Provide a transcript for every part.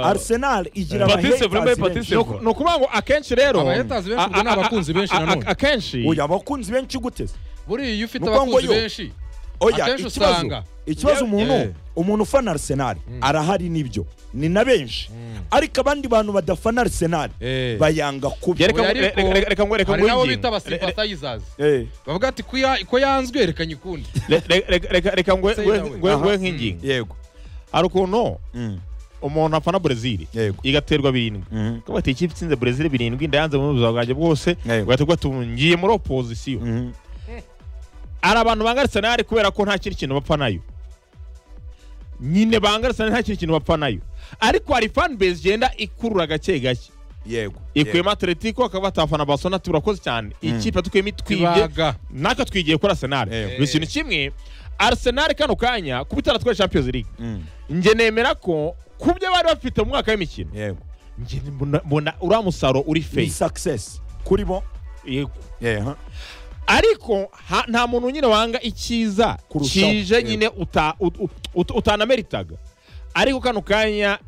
Arsenal igira Patrice abahaters Vumbe benshi. Patrice ni ukuvuga ngo akenshi rero Abahaters benshi ubwo ni a- a- abakunzi benshi a- a- nanone. akenshi Oya, abakunzi benshi guteze buriya iyo ufite Nuko ngo abakunzi yo. benshi oya Akenshi ikibazo usanga. ikibazo umuntu Yeah. umuntu ufana Arsenal arahari nibyo ni na benshi ariko abandi bantu badafana Arsenal Eh. bayanga kubi Yeah, reka- Oya, ariko reka- reka- reka ngo- reka hari ngo n'abo yinjire. bita Re- abasimpatayizazi Eh, bavuga ati "Ko ya- ko yanzwe reka nyikundi re- re- reka- reka- reka ngwe- Say ngwe- nawe. ngwe- Aha. ngwe nk'ingingo yego hari ukuntu Mm. umuntu afana brezil Yego. igaterwa birindwi Mhm. kabati ikipe itsinze brezil birindwi ndayanze mu buzima bwanjye bwose Yego. ugahita ubwo tungiye muri opozisiyo Mhm. hari abantu banga arsenal kubera ko nta kindi kintu bapfa nayo nyine banga arsenal nta kindi kintu bapfa nayo ariko hari fan base igenda ikurura gake gake yego ikuyemo atletico akaba batafana barcelona ati urakoze cyane ikipe tukuyemo itwibye Ibaga. natwe twigiye kuri arsenal Yego. ni ikintu kimwe arsenal kano kanya kuba itaratwaye champions league Mm. njye nemera ko ku byo bari bafite mu mwaka w'imikino yego njye mbona- mbona uriya musaruro uri ni fake success kuri bo Yego. yeah huh? ariko ha- nta muntu nyine wanga icyiza Kurushaho. kije nyine uta- ut- ut- utanameritaga ariko kano kanya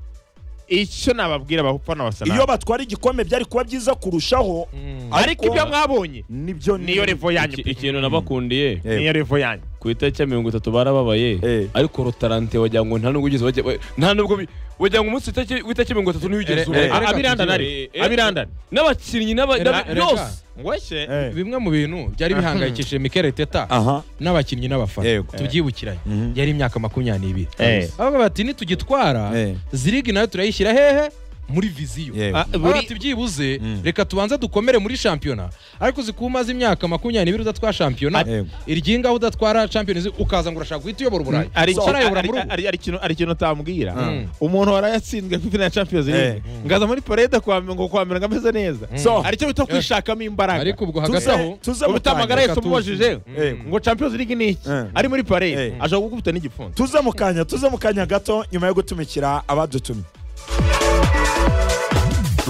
icyo nababwira abafana iyo basenal batwara igikombe byari kuba byiza kurushaho ariko ibyo mwabonye nibyo ni- niyo revo yanyu Iki- pe. ikintu nabakundiye Eh. niyo revo yanyu ku itariki ya mirongo itatu barababaye Eh. ariko rotarante wagira ngo nta nubwo ugeze wajya- wa- nta nubwo bi- wagira ngo umunsi w'itariki- w'itariki mirongo itatu niwo ugeze Eh, ubu. eh, A- Reka abirandana tugire. ari Eh, eh. abirandana n'abakinnyi n'aba- n'aba- reka. byose ngweshye Eh. bimwe mu bintu byari bihangayikishije Mikel Arteta aha n'abakinnyi n'abafana Yego. tubyibukiranye Mhm. yari imyaka makumyabiri Eh. avuga bati nitugitwara Eh. zirigi nayo turayishyira hehe muri viziyo Yego. Ah, buri... buri- ati byibuze Mm. reka tubanze dukomere muri shampiyona ariko zikumaze imyaka makumyabiri udatwara shampiyona Yego. iryinga udatwara champions ukaza ngo urashaka guhita uyobora uburayi ari So, arayobora mu rugo ari- ari ikintu ari ikintu utambwira Mm. umuntu warayatsinzwe kuri final ya champions league ngaza muri parade kwa ngo kwa mbere ngo ameze neza so hari icyo bita kwishakamo imbaraga ariko ubwo hagati aho tuze tuze mu ubita amagara kanya yose umubajije Eh. ngo champions league ni iki Eh. ari muri parade Eh. ashobora kugukubita n'igifunzo tuze mu kanya tuze mu kanya gato nyuma yo gutumikira abadutumye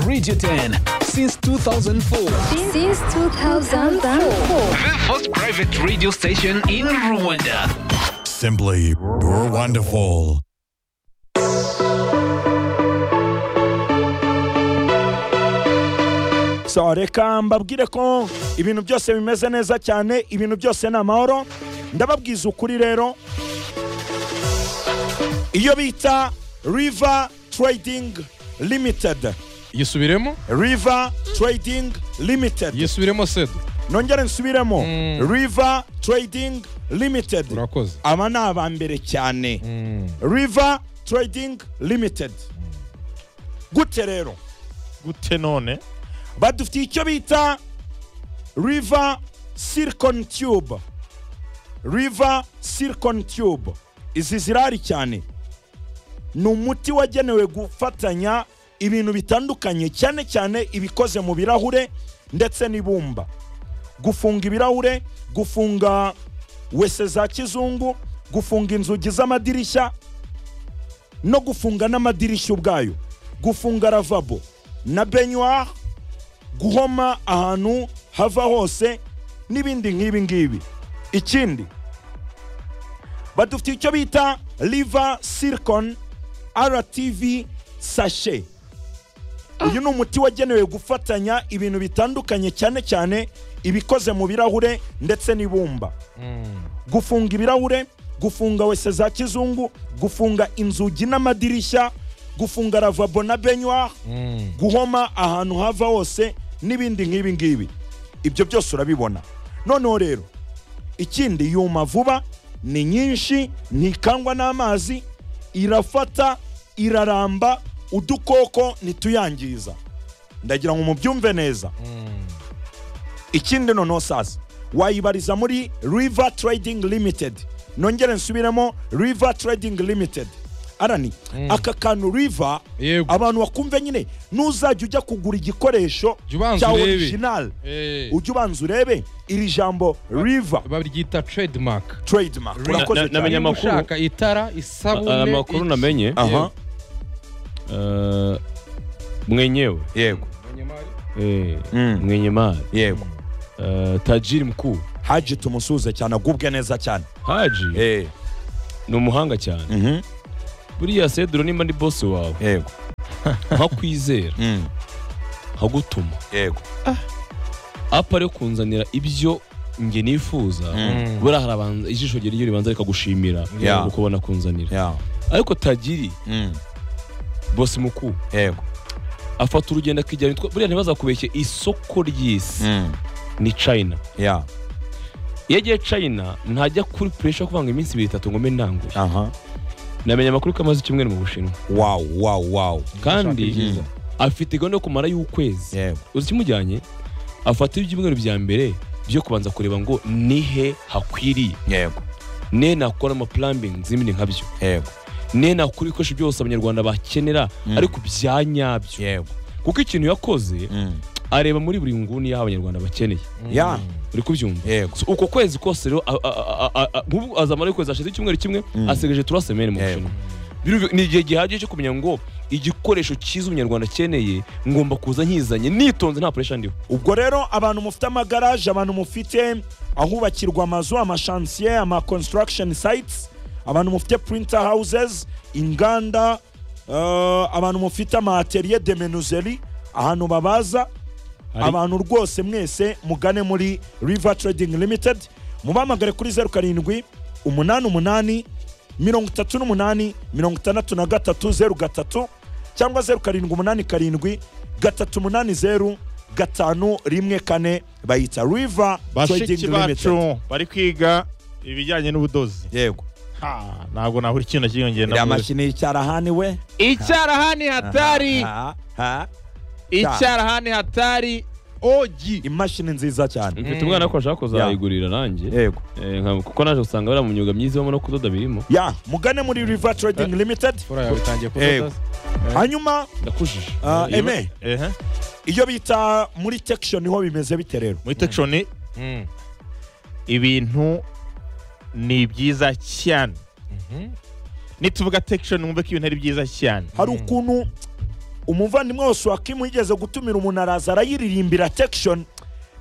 Radio 10 since 2004. Since 2004. The first private radio station in Rwanda. Simply wonderful. so reka mbabwire ko ibintu byose bimeze neza cyane ibintu byose ni amahoro ndababwiza ukuri rero iyo bita river trading limited yisubiremo river trading limited yisubiremo sedo nongere nsubiremo Mm. river trading limited urakoze aba ni aba mbere cyane Mm. river trading limited gute rero gute none badufitiye icyo bita river silicon tube river silicon tube izi zirari cyane ni umuti wagenewe gufatanya ibintu bitandukanye cyane cyane ibikoze mu birahure ndetse n'ibumba gufunga ibirahure gufunga wese za kizungu gufunga inzugi z'amadirishya no gufunga n'amadirishya ubwayo gufunga ravabo na benyuwari guhoma ahantu hava hose n'ibindi nk'ibi ngibi ikindi badufitiye icyo bita riva silicon rtv sashe uyu ni umuti wagenewe gufatanya ibintu bitandukanye cyane cyane ibikoze mu birahure ndetse n'ibumba gufunga ibirahure gufunga wese za kizungu gufunga inzugi n'amadirishya gufunga ravabo na benyuwari guhoma ahantu hava hose n'ibindi nk'ibi ngibi ibyo byose urabibona noneho rero ikindi yuma vuba ni nyinshi ntikangwa n'amazi irafata iraramba udukoko ntituyangiza ndagira ngo mubyumve neza ikindi noneho sasa wayibariza muri river trading limited nongere nsubiremo river trading limited arani aka kantu river Yego. abantu bakumve nyine nuzajya ujya kugura igikoresho Jya ubanza cya urebe. original ujye ubanza urebe iri jambo river baryita trademark trademark Na- urakoze na- namenye cyane Niba amakuru. ushaka itara A- isabune amakuru namenye aha eh, mwenyewe yego eh, Mm. mwenye mali yego eh, tajiri mkuu haji tumusuze cyane agubwe neza cyane haji eh ni umuhanga cyane mhm buriya seduro nimba ndi bosi wawe yego nkakwizera Mm. nkagutuma yego apa rero kunzanira ibyo nge nifuza buriya hari abantu ijisho rye ryo ribanza rikagushimira Yeah. uko ubona kunzanira ya ariko tagiri Mm. bose mukuru yego afata urugendo akijyana itwa- buriya ntibazakubeshye isoko ry'isi Mm. ni china ya iyo agiye china ntajya kuri puresha yo kuvuga ngo iminsi ibiri itatu ngo mbe ndanguye aha namenya amakuru ko amaze icyumweru mu bushinwa wow wow wow kandi ibyiza. afite gahunda yo kumara y'ukwezi yego uzi ikimujyanye afata ibyumweru bya mbere byo kubanza kureba ngo nihe hakwiriye yego ne nakora amapurambingi z'ibindi nkabyo yego ne nakora ibikoresho byose abanyarwanda bakenera ariko bya nyabyo yego kuko ikintu yakoze Mm. areba muri buri nguni y'aho abanyarwanda bakeneye ya uri kubyumva yego So, uko kwezi kose rero a- a- a- a- a- nk'ubu azamara ukwezi hashize icyumweru kimwe asigaje tura semene mu Yego. bushinwa Birumvi- ni igihe gihagije cyo kumenya ngo igikoresho cyiza umunyarwanda akeneye ngomba kuza nkizanye nitonze nta puresha ndiho ubwo rero abantu mufite amagaraje abantu mufite ahubakirwa amazu amashansiye ama construction sites abantu mufite printer houses inganda eh, abantu mufite ama atelier de menuiserie ahantu babaza abantu rwose mwese mugane muri river trading limited mubahamagare kuri zeru karindwi umunani umunani mirongo itatu n'umunani mirongo itandatu na gatatu zeru gatatu cyangwa zeru karindwi umunani karindwi gatatu umunani zeru gatanu rimwe kane bayita river trading bashiki limited bacu bari kwiga ibijyanye n'ubudozi yego Ha, ntabwo nabura ikintu cyiyongera iriya navuze. mashini y'icyarahani we icyarahani hatari Ha, ha. icyarahani hatari ogi imashini nziza cyane mfite umwana ko ashaka kuzayigurira nanjye yego Eh, nka- kuko naje usanga bari mu myuga myiza ibamo no kudoda birimo ya mugane muri river trading limited Fora yawe itangiye Yego. kudoda hanyuma ndakujije ah, Iyo- eme Ehe. iyo bita muri tekisho niho bimeze bite rero muri tekishoni ibintu ni byiza cyane nituvuga tekishoni mwumve ko ibintu ari byiza cyane hari ukuntu umuvandimwe wose wakimu yigeze gutumira umuntu araza arayiririmbira tekishoni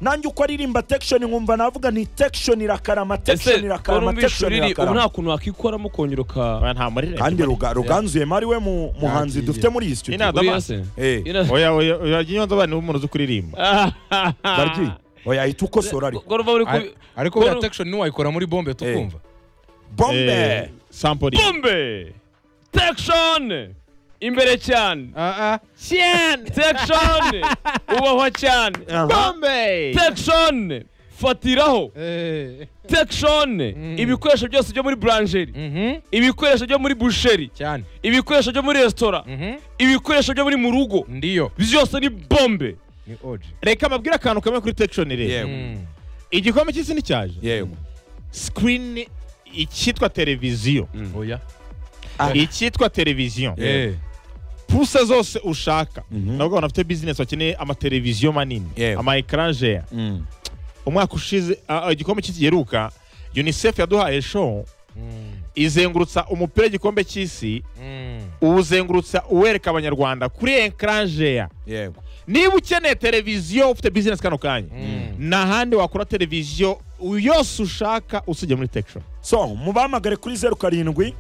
nanjye uko aririmba tekishoni nkumva navuga ni tekishoni irakarama tekishoni irakarama tekishoni ubu nta irakarama kuntu wakikoramo ukongera uka Oya, nta murire kandi ruga- ruganzuyema ari we mu- muhanzi Yagiye. dufite muri iyi studio Inada- Uriya se? Eh, Ina- oya oya oya jya unyonza abana umuntu uzi kuririmba baryi oya ahita ukosora ariko Gorova uri ku- Ari- ariko buriya tekishoni ntiwayikora muri bombe tukumva bombe Eh, sampori bombe tekishoni imbere cyane Ah, ah. cyane tekishoni ubahwa cyane bombe tekishoni fatiraho Eh, tekishoni ibikoresho byose byo muri buranjeri mhm, ibikoresho byo muri busheri cyane ibikoresho byo muri resitora Mhm. ibikoresho byo muri mu rugo ndiyo byose ni bombe ni oji reka mbabwire akantu kamwe kuri tekishoni rero yego igikombe cy'isi nicyaje yego sikirini icyitwa televiziyo oya icyitwa televiziyo Eh, puse zose ushaka nabwo abantu bafite bizinesi bakeneye amateleviziyo manini Yewe. ama ekranje Mm. umwaka ushize ah, ah, igikombe cy'ikigeruka unicef yaduhaye show izengurutsa umupira w'igikombe cy'isi mm, uwuzengurutsa uwereka abanyarwanda kuri ekranje yego niba ukeneye televiziyo ufite bizinesi kano kanya Mm. n'ahandi wakora televiziyo yose ushaka usibye muri tekisho so mubahamagare kuri zeru karindwi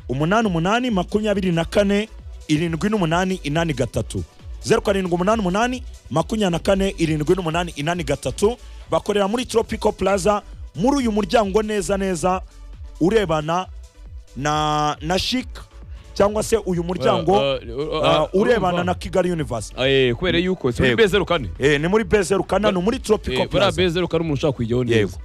umunani umunani makumyabiri na kane irindwi n'umunani inani gatatu zeru karindwi umunani umunani makumyabiri na kane irindwi n'umunani inani gatatu bakorera muri tropico plaza muri uyu muryango neza neza urebana na na chic cyangwa se uyu muryango uh, urebana na kigali universe Eh, kubera yuko si muri Yego. bezeru kane Eh, ni muri bezeru kananu muri tropico Eh, buriya plaza bezeru kane umuntu ushaka kuyijyaho Yego. neza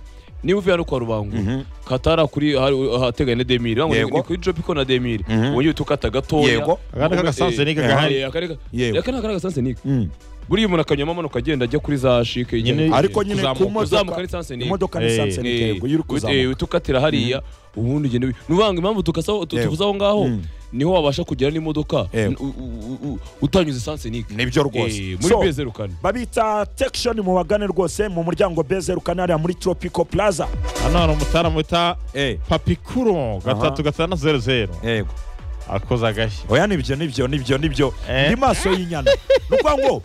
niba uvuye hano kwa rubango katara kuri hari- ahateganye na demiri Urabona ngo ni- Yego. ni kuri jopiko na demiri Mhm. wongeye utukata gatoya Yego. Akandi k'agasanse ni Eh, kagahari. eh, akandi ka- Yego. aka ni akagasanse ni ke. Mm. buriya umuntu akanyuramo amanuka agenda ajya kuri za shike Nyine- ijya- ariko nyine ku kuzamuka- kuzamuka modoka ni sanse ni ke. imodoka ni Eh, sanse ni Eh, kego yuri ut- kuzamuka eh, utukatira hariya ubundi ugenda wi- nuvanga impamvu tukasaho tu- Yego. tuvuze aho ngaho Mm. niho wabasha kugera n'imodoka Yego. u- u- u- u- utanyuze sanse ni ke. nibyo Eh, rwose muri So, bezeru kane babita tekishoni mu bagane rwose mu muryango bezeru kanariya muri tropico plaza hano hari umutaramu wita Eh. papikuro gatatu gatandatu zeru zeru yego akoze agashyi oya nibyo nibyo nibyo nibyo Eh. ndi maso y'inyana ni ukuvuga ngo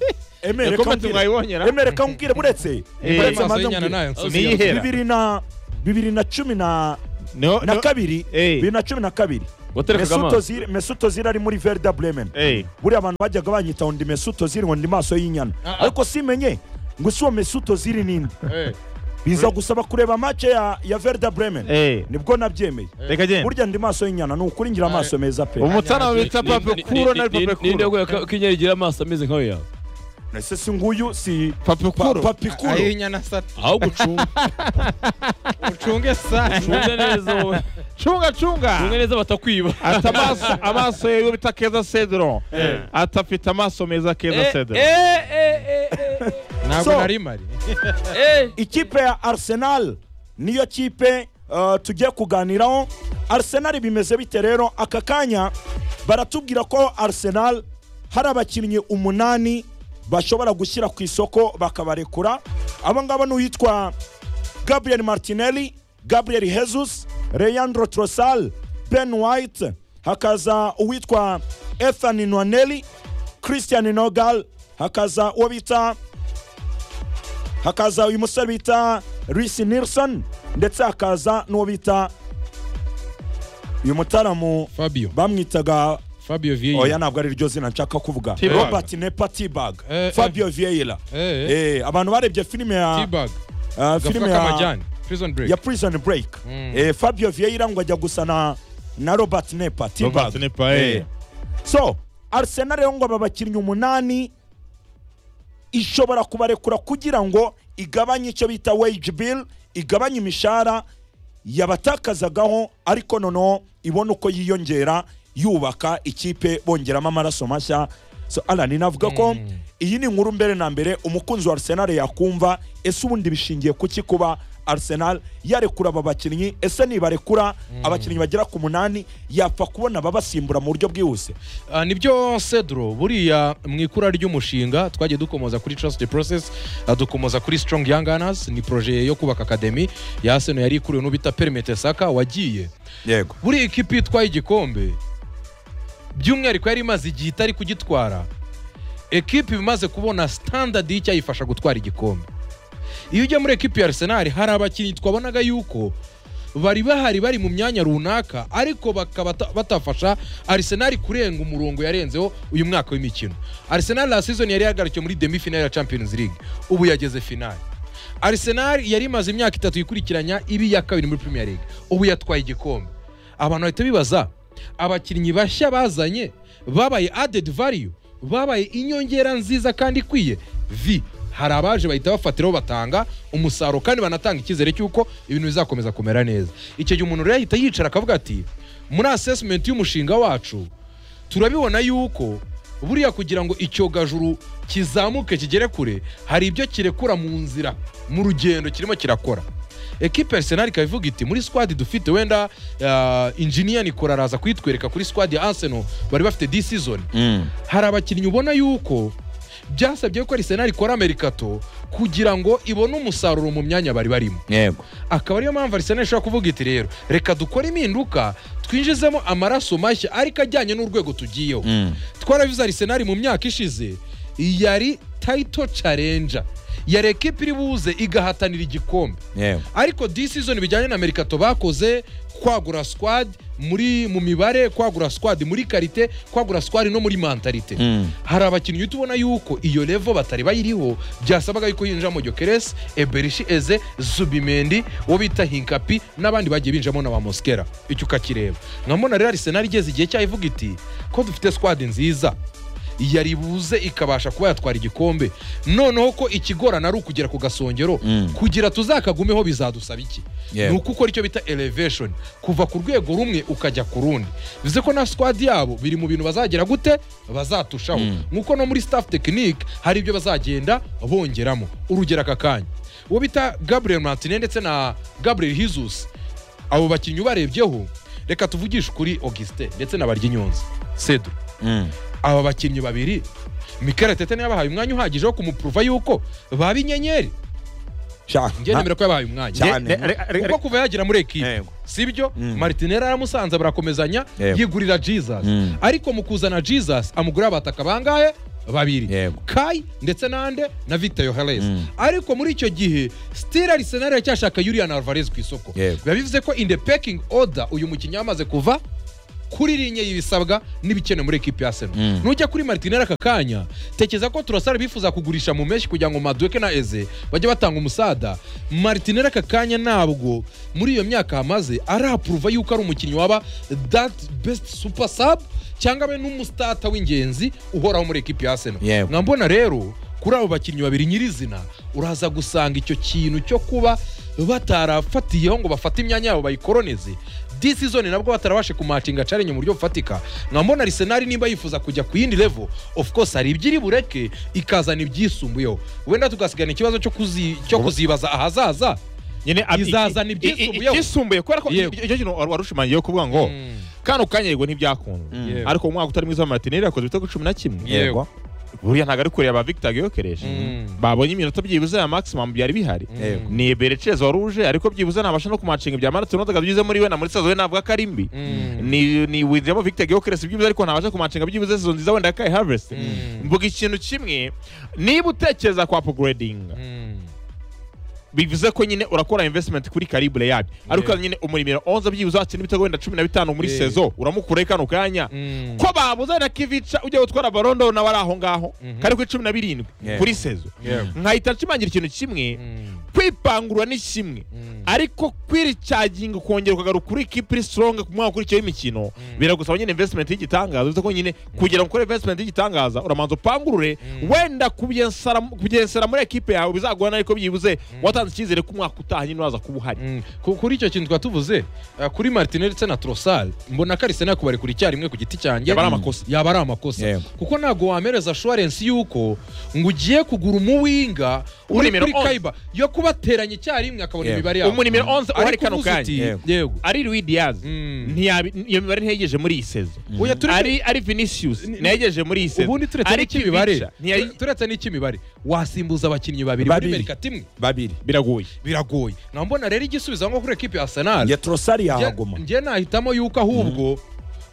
Yakomeje mwayibonyera? emereka nkubwire buretse Eh. buretse amaso maze y'inyana nkubwire. nayo Niyihe? nsozi Yera. bibiri na bibiri na cumi na Niho- na niho- kabiri Eh. bibiri na cumi na kabiri waterekaga Mesut amaso Ozil- mesut ozil ari muri verda bremen Eh, buriya abantu bajyaga banyita ngo ndi mesut ozil ngo ndi maso y'inyana Ah, ah. ariko simenye ngo si uwo mesut ozil ninde Eh, biza gusaba kureba mace ya, ya verda bremen eh, nibwo nabyemeye reka agenda burya ndi maso y'inyana ni ukuri ngira amaso meza pe umutsana bita pape kuro na pape ninde kuro waguye k'inyari igira amaso ameze nkawe yawe ese si nguyu si pape kuro papikuru ayinyana sata aho gucunga ucunge sana cunga neza wowe cunga cunga cunga neza batakwiba ati amaso amaso ye bita keza cedro ati afite amaso meza keza cedro ntabwo So- nari mari ikipe ya arsenal niyo kipe uh, tugiye kuganiraho arsenal bimeze bite rero aka kanya baratubwira ko arsenal hari abakinnyi umunani bashobora gushyira ku isoko bakabarekura abo ngabo ni uwitwa gabriel martinelli gabriel jesus leandro trosal ben white hakaza uwitwa ethan nwaneli christian nogal hakaza uwo bita hakaza uyu musore bita Reece Nilsson ndetse hakaza n'uwo bita uyu mutaramu fabio bamwitaga fabio oya vieira ntabwo ari ryo zina nshaka kuvuga T-Bag. robert nepa tibag Eh, eh. fabio vieira Eh, Eh, abantu barebye filime ya t-bag ah, gafuka filime ya k'amajyane prison ya break prison break Eh, fabio vieira ngo ajya gusa na na robert nepa Robert tibag Nepa, eh. so arsenal rero ngo aba bakinnyi umunani ishobora kubarekura kugira ngo igabanye icyo bita wage bill igabanye imishahara yabatakazagaho ariko noneho ibona uko yiyongera yubaka ikipe bongeramo amaraso mashya so alan navuga ko iyi ni inkuru mbere na mbere umukunzi wa arsenal yakumva ese ubundi bishingiye kuki kuba arsenal yarekura aba bakinnyi ese nibarekura abakinnyi bagera ku munani yapfa kubona ababasimbura mu buryo bwihuse Ah, nibyo cedro buriya mu ikura ry'umushinga twagiye dukomoza kuri trust the process ah, dukomoza kuri strong young gunners ni proje yo kubaka academy ya arsenal yari ikuriwe n'ubita perimete saka wagiye yego buriya ikipe itwaye igikombe by'umwihariko yari imaze igihe itari kugitwara ekipe imaze kubona standard y'icyayifasha gutwara igikombe iyo ujya muri ekipe ya arsenal hari abakinnyi twabonaga yuko bari bahari bari mu myanya runaka ariko bakaba ta- batafasha arsenal kurenga umurongo yarenzeho uyu mwaka w'imikino arsenal la season yari yahagarikiwe muri demi final ya champions league ubu yageze finale arsenal yari imaze imyaka itatu ikurikiranya ibi ya kabiri muri premier league ubu yatwaye igikombe abantu bahita bibaza abakinnyi bashya bazanye babaye added value babaye inyongera nziza kandi ikwiye vi hari abaje bahita bafatiraho batanga umusaruro kandi banatanga icyizere cy'uko ibintu bizakomeza kumera neza icyo gihe umuntu rero yahita yicara akavuga ati muri assessment y'umushinga wacu turabibona yuko buriya kugira ngo icyogajuru kizamuke kigere kure hari ibyo kirekura mu nzira mu rugendo kirimo kirakora ekipe ya arsenal ikaba ivuga iti muri squad dufite wenda uh, injiniya nikora araza kuyitwereka kuri squad ya arsenal bari bafite this season hari abakinnyi ubona yuko byasabye ko arsenal ikora merikato kugira ngo ibone umusaruro mu myanya bari barimo yego akaba ariyo mpamvu arsenal ishobora kuvuga iti rero reka dukore impinduka twinjizemo amaraso mashya ariko ajyanye n'urwego tugiyeho twarabivuze arsenal mu myaka ishize yari title challenger yari ekipa iri buze igahatanira igikombe yego ariko this season bijyanye na merikato bakoze kwagura squad muri mu mibare kwagura squad muri karite kwagura squad no muri mentalite hari abakinnyi uhita ubona yuko iyo levo batari bayiriho byasabaga yuko hinjiramo Gyökeres Eberishi Eze Zubimendi uwo bita Hinkapi n'abandi bagiye binjiramo na ba Mosquera icyo ukakireba nkabona rero Arsenal igeze igihe cyayo ivuga iti ko dufite squad nziza yari buze ikabasha kuba yatwara igikombe noneho ko ikigorana ari ukugera ku gasongero kugira tuzakagumeho bizadusaba iki Yeah. ni uko ukora icyo bita elevation kuva ku rwego rumwe ukajya ku rundi bivuze ko na squad yabo biri mu bintu bazagera gute bazatushaho nk'uko no muri staff technique hari ibyo bazagenda bongeramo urugero aka kanya uwo bita gabriel martinez ndetse na gabriel hizus abo bakinnyi ubarebyeho reka tuvugishe kuri augustin ndetse na baryinyonzi cedro aba bakinnyi babiri Mikel Arteta niwe yabahaye umwanya uhagije wo kumuprova yuko baba inyenyeri njye nemera ko yabahaye umwanya cyane kuko kuva yagera muri ekipe Yego. sibyo martinera yaramusanze barakomezanya Yego. yigurira jesus ariko mu kuzana jesus amugurira abataka bangahe babiri Yego. kai ndetse nande na victor yoheres ariko muri icyo gihe still arsenal iracyashaka yurian alvarez ku isoko Yego. biba bivuze ko in the packing order uyu mukinnyi yamaze kuva kuri linye y'ibisabwa n'ibikenewe muri ekipi ya seno Mm. nujya kuri martineri aka kanya tekeza ko turasara bifuza kugurisha mu menshi kugira ngo maduke na eze bajye batanga umusada martineri aka kanya ntabwo muri iyo myaka hamaze arapuruva yuko ari umukinnyi waba that best super sub cyangwa abe n'umusitata w'ingenzi uhoraho muri ekipi ya seno Yego. nkambona rero kuri abo bakinnyi babiri nyirizina uraza gusanga icyo kintu cyo kuba batarafatiyeho ngo bafate imyanya yabo bayikoloneze disizoni nabwo batarabashe kumacinga carenye mu buryo bufatika nkambona arisenali nimba yifuza kujya ku yindi levo of course hari ibyiri bureke ikazana ibyisumbuyeho wenda tugasigana ikibazo cyo kuzi- cyo kuzibaza ahazaza nyine ab- Izazana i- i- ibyisumbuyeho. i- Ibyisumbuye kubera ko Yego. icyo kintu wa- warushimangiyeho kuvuga ngo Mm. kano kanya yego ntibyakunda Yego. ariko umwaka utari mwiza wa matineri yakoze ibitego cumi na kimwe Yego. buriya ntabwo ari kureba victor giyokereje Mm. babonye iminota byibuze ya maximum byari bihari Yego. ni berecereza wari uje ariko byibuze ntabasha no kumacinga ibya maratoni ntabwo byize muri we na muri sazo we ntabwo akari mbi Mm. ni ni wizemo victor giyokereje byibuze ariko ntabasha kumacinga byibuze sazo nziza wenda yakaye harvest Mm. mvuga ikintu kimwe niba utekereza kwa upgrading Mm. bivuze ko nyine urakora investment kuri karibure yabyo ariko Yeah. nyine umurimiro 11 byibuze wakina ibitego wenda 15 muri Yeah. saison uramukuraho kano kanya Mm. ko babuze na kivica ujya gutwara barondo nawe ari aho ngaho Mhm. kari kuri 17 Yeah. kuri saison Yeah. nkahita nshimangira ikintu kimwe Mm. kwipangurura ni kimwe Mm. ariko kwiricaginga ukongera ukagaruka kuri kipuri sitoronga ku mwaka ukurikiyeho imikino biragusaba nyine invesitimenti y'igitangaza bivuze ko nyine kugira ngo ukore invesitimenti y'igitangaza uramanza upangurure wenda kubyensara- kubyensera muri ekipe yawe bizagorana ariko byibuze watanze icyizere ko umwaka utaha nyine uraza kuba uhari Mm. Ku- kuri icyo kintu twaba tuvuze eh, kuri martineri ndetse na trosal mbona ko arisena kubarekura icyarimwe ku giti cyanjye Yaba ari amakosa. yaba ari amakosa Yego. kuko ntabwo wamereza assurance y'uko ngo ugiye kugura umuwinga uri Umuremero kuri onze. kaiba yo kubateranya icyarimwe akabona Yego. imibare yawe Umuremero onze uhari Ariko kano uvuze kanya. uti, Yego. yego ari Louis Diaz Mm. ntiyabi- iyo mibare ntiyegeje muri iyi sezo Oya, turi- ari ari Vinicius ntiyegeje muri iyi sezo ubundi turetse Ari n'icy'imibare Kivica ntiyari- turetse n'icy'imibare wasimbuza abakinnyi babiri muri Babiri. merikati imwe babiri biragoye biragoye nambona rero igisubizo ngo kuri ekipi ya arsenal ya torosari Nge- yahaguma nge nahitamo yuko ahubwo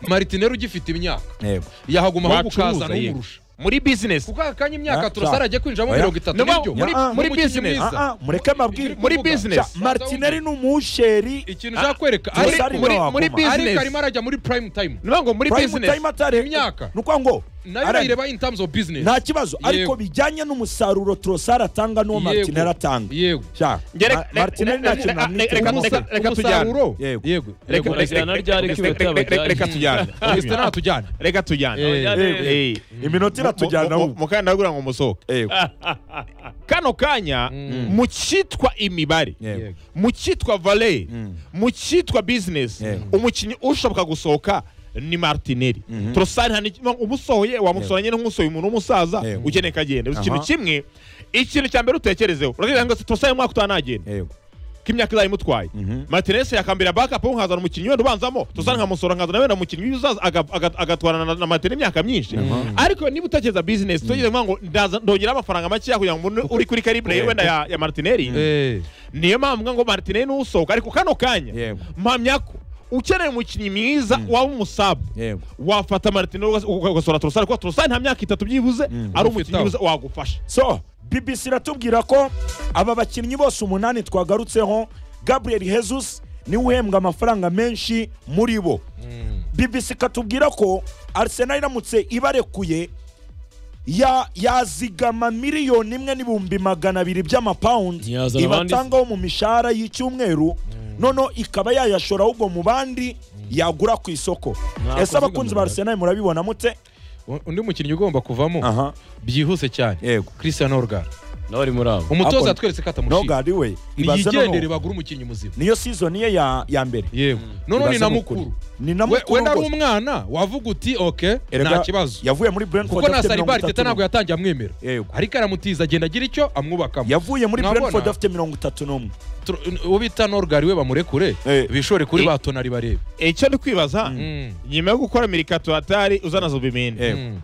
martineri ugifite imyaka yego yahaguma ahubwo Wacuruza, ukazana yego. umurusha muri bizinesi kuko aka kanya imyaka Ah, turasara ah. ajya kwinjiramo Oya. mirongo itatu Niyo mpamvu- nibyo muri- muri umukinnyi business. mwiza. Ah, ah, mureke ababwire Iri muri kuvuga. business. Sha- martineri ni umusheri ikintu Ah, ushaka kwereka Turasara ariko- niwe muri- waguma. muri Ariko business arimo arimo arajya muri prime time ni ukuvuga ngo muri prime bizinesi time atare Imyaka. ni ukuvuga ngo nayo ara- urayireba in terms of business nta kibazo Yego. ariko bijyanye n'umusaruro torosari atanga n'uwo Yego. martineri atanga yego Sha, Ngere- Ma- Martinelli nta kintu reka- namwiteho. reka- Umusa- reka- reka tujyane. umusaruro Yego. yego Reka- Reka- reka- reka- ryari reka- kiba reka- tabajyanye? reka tujyane Ese natujyane reka tujyane Yego. Eh. iminota iratujyana Mu- mu- ubu. mu kanya ndabwira ngo musohoke Yego. kano kanya mu cyitwa imibare Yego. mu cyitwa vale mu cyitwa bizinesi Yego. umukinnyi ushoboka gusohoka ni martineri torosari hani umusohoye wamusohanye nk'usohoye umuntu w'umusaza Yego. ukeneye kagenda Bivuze ikintu Aha. kimwe ikintu cya mbere utekerezeho uragira ngo torosari umwaka utaha ntagenda Yego. ko imyaka izaba imutwaye matinesi yakambira bakapu nkazana umukinnyi wenda ubanzamo tuzana nkamusora nkazana wenda umukinnyi uzaza aga- aga- agatwarana na- na matine imyaka myinshi ariko niba utekereza bizinesi tugize kuvuga ngo ndaza- ndongeraho amafaranga makeya kugira ngo mbone uri kuri karibure wenda ya, ya martineri niyo mpamvu mvuga ngo martineri ni usohoka ariko kano kanya Yego. mpamya ko ukeneye umukinnyi mwiza waba umusabu Yego. wafata martineri ugas- ugasora torosari kuko torosari nta myaka itatu byibuze ari umukinnyi Ufite mwiza wagufasha so bbc iratubwira ko aba bakinnyi bose umunani twagarutseho gabriel jesus niwe uhembwa amafaranga menshi muri bo bbc ikatubwira ko arsenal iramutse ibarekuye ya- yazigama miliyoni imwe n'ibihumbi magana abiri by'amapawundi Ntiyazana abandi se? ibatangaho mu mishahara y'icyumweru noneho ikaba yayashora ahubwo mu bandi yagura ku isoko ese abakunzi ba arsenal murabibona mute undi mukinnyi ugomba kuvamo aha byihuse cyane Yego. christian orgar nawe ari muri abo umutoza Akon- yatweretse ko atamushima nogadi we ibaze niyigendere noneho bagure umukinnyi muzima niyo sizoni ye ya ya mbere yego noneho ni Ibaze na ni mukuru ukuri. Ni na We- mukuru wenda ari rwose. umwana wavuga uti ok Erega nta kibazo yavuye muri Brentford kuko na afite saribari 33. teta ntabwo yatangiye amwemera Yego. ariko aramutiza agenda agira icyo amwubakamo yavuye muri Mwabona? Brentford afite mirongo itatu n'umwe Tro- uwo bita norgari we bamurekure Eh. bishore kuri Eh. ba tonari barebe icyo ndi kwibaza Mm. nyuma yo gukora mirikaturatari uzana zubimini Yego. Mm.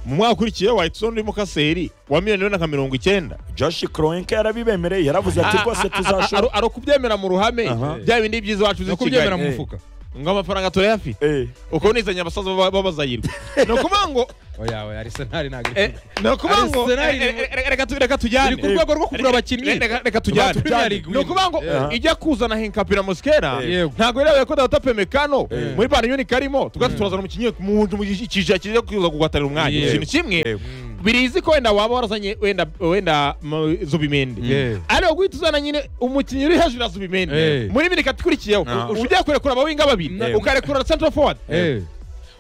mu mwaka ukurikiye wahita uzana urimo kaseri wa miliyoni na nka mirongo icyenda Josh Kroenke yarabibemereye yaravuze ati rwose tuzashora ari ukubyemera mu ruhame Aha. bya bindi byiza wacu uzi no i kubyemera mu kigali Eh. mufuka ngo amafaranga turayafite Eh, ukaba unizanye abasaza b'abazayirwa ni ukuvuga ngo oya oya arsenal ntabwo iri Eh, ni ukuvuga ngo Arsenal eh, eh, eh, reka tu- reka tujyane iri ku rwego rwo kugura abakinnyi Reka- reka- reka tujyane Premier League ni ukuvuga ngo ijya kuzana henkapira mosikera Yego. ntabwo yari ko dawuda pemekano muri banyoni karimo tugahita turazana umukinnyi mu mu icyiciro kiza kuza guhatanira umwanya Yego. ikintu kimwe birizi ko wenda waba warazanye wenda wenda mu- zubimende Yeah. ariko guhita uzana nyine umukinnyi uri hejuru ya Eh. zubimende muri bini ikurikiyeho No. ugiye kurekura abawinga babiri No. ukarekura central forward Eh.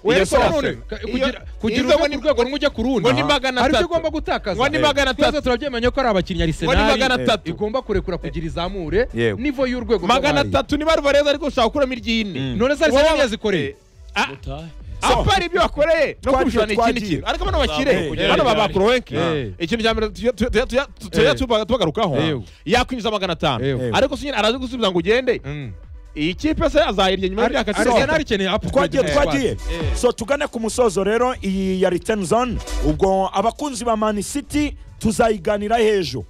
Iyo Ariko sasa- nanone, ka- iyo- kugira kugira izo uve ngo ku ni- rwego rumwe ujya ku rundi ngo ni magana hari ibyo atatu. ugomba gutakaza Ngo ni magana Twese atatu. turabyemeye ko ari abakinnyi Ngo ni magana arisenali atatu. igomba kurekura kugira izamure Yego. nivo y'urwego magana rw'abari. atatu niba rubareza ariko ushaka gukuramo iry'ine none Wowe- se arisenali yazikoreye Ah, Utahe. apari ibyo bakoreye no Twagiye, kubishorana ikindi twagiye. kintu ariko bano bakire Eh, bano eh, ba bakorowenke eh. ikintu cya mbere tuya- tuya- tuya- tuya- tuya- tuba- tubagarukaho Eh. yakwinjiza magana atanu Eh. ariko sinyine arazi gusubiza ngo ugende iyi kipe se azayirya nyuma y'imyaka arisenali ikeneye twagiye upgrade twagiye so tugane ku musozo rero iyi ya return zone ubwo abakunzi ba man city tuzayiganira ejo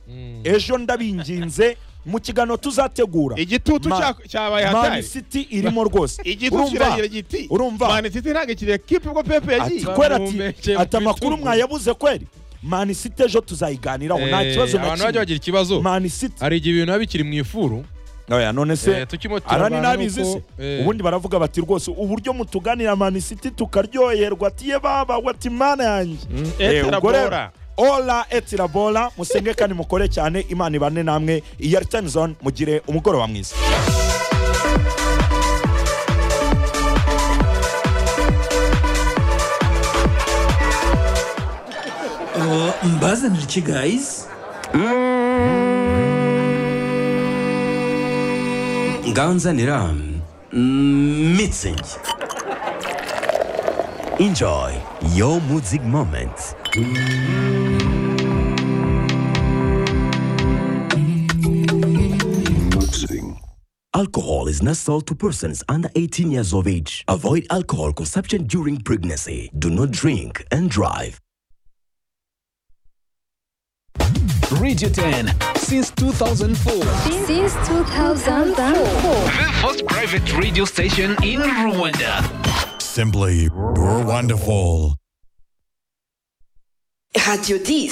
ejo ndabinginze mu kiganiro tuzategura igitutu Ma- cya- cyabaye man hatari city irimo rwose igitutu urumva kiragira giti urumva? mani city ntabwo kiriya kipe ubwo pepe ati yagiye kweri ati bamuhumekeye mu ati amakuru bitugu." mwayabuze kweri man city ejo tuzayiganiraho nta kibazo na abantu bajya kimwe bagira ikibazo man city hari igihe ibintu biba bikiri mu ifuru oya none se Eh, tukimo arani turabana nabizi nuko, se eh, ubundi baravuga bati rwose uburyo mutuganira man city tukaryoherwa ati ye baba wati mana yanjye Eh, ubwo rero, Bora. ola etirabola musenge kandi mukore cyane imana ibane namwe iya return zone mugire umugoroba mwiza mbazanira iki guys nganzanira mm, mitsing enjoy your music moment Alcohol is not sold to persons under 18 years of age. Avoid alcohol consumption during pregnancy. Do not drink and drive. Radio 10 since 2004. Since 2004. The first private radio station in Rwanda. Simply You're wonderful. Radio 10.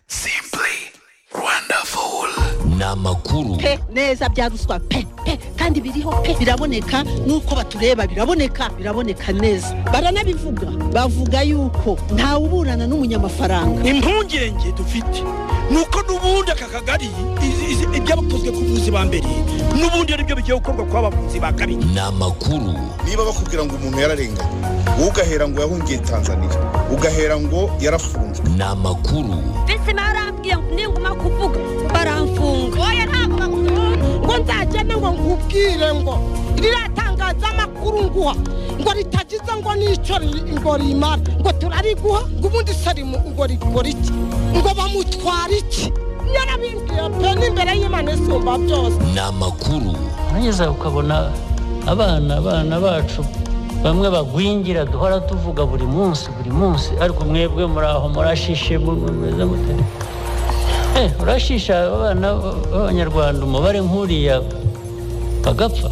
Simply wonderful. Pe neza bya ruswa pe pe kandi biriho pe biraboneka nuko batureba biraboneka biraboneka neza baranabivuga bavuga yuko ntawe uburana n'umunyamafaranga impungenge dufite nuko n'ubundi aka kagari izi- izi- ibyabakozwe ku buzi ba mbere n'ubundi ari byo bigiye gukorwa kwa bavuzi ba kabiri niba bakubwira ngo umuntu yararenganye wowe ugahera ngo yahungiye tanzania ugahera ngo yarafunzwe mbese barambwiye ngo ninguma kuvuga baramfunga oya ntabwo bakunda ngo nzagende ngo nkubwire ngo riratangaza amakuru nguha ngo ritagize ngo n'icyo ri- ngo rimara ngo turariguha ngo ubundi se rimu ngo rikora iki ngo bamutwara iki yarabimbwiye pe n'imbere y'imana isumba byose urageza ukabona abana abana bacu bamwe bagwingira duhora tuvuga buri munsi buri munsi ariko mwebwe muri aho murashishe mu- mu- mumeze mute Eh, urashisha abana b'abanyarwanda umubare nk'uriya bagapfa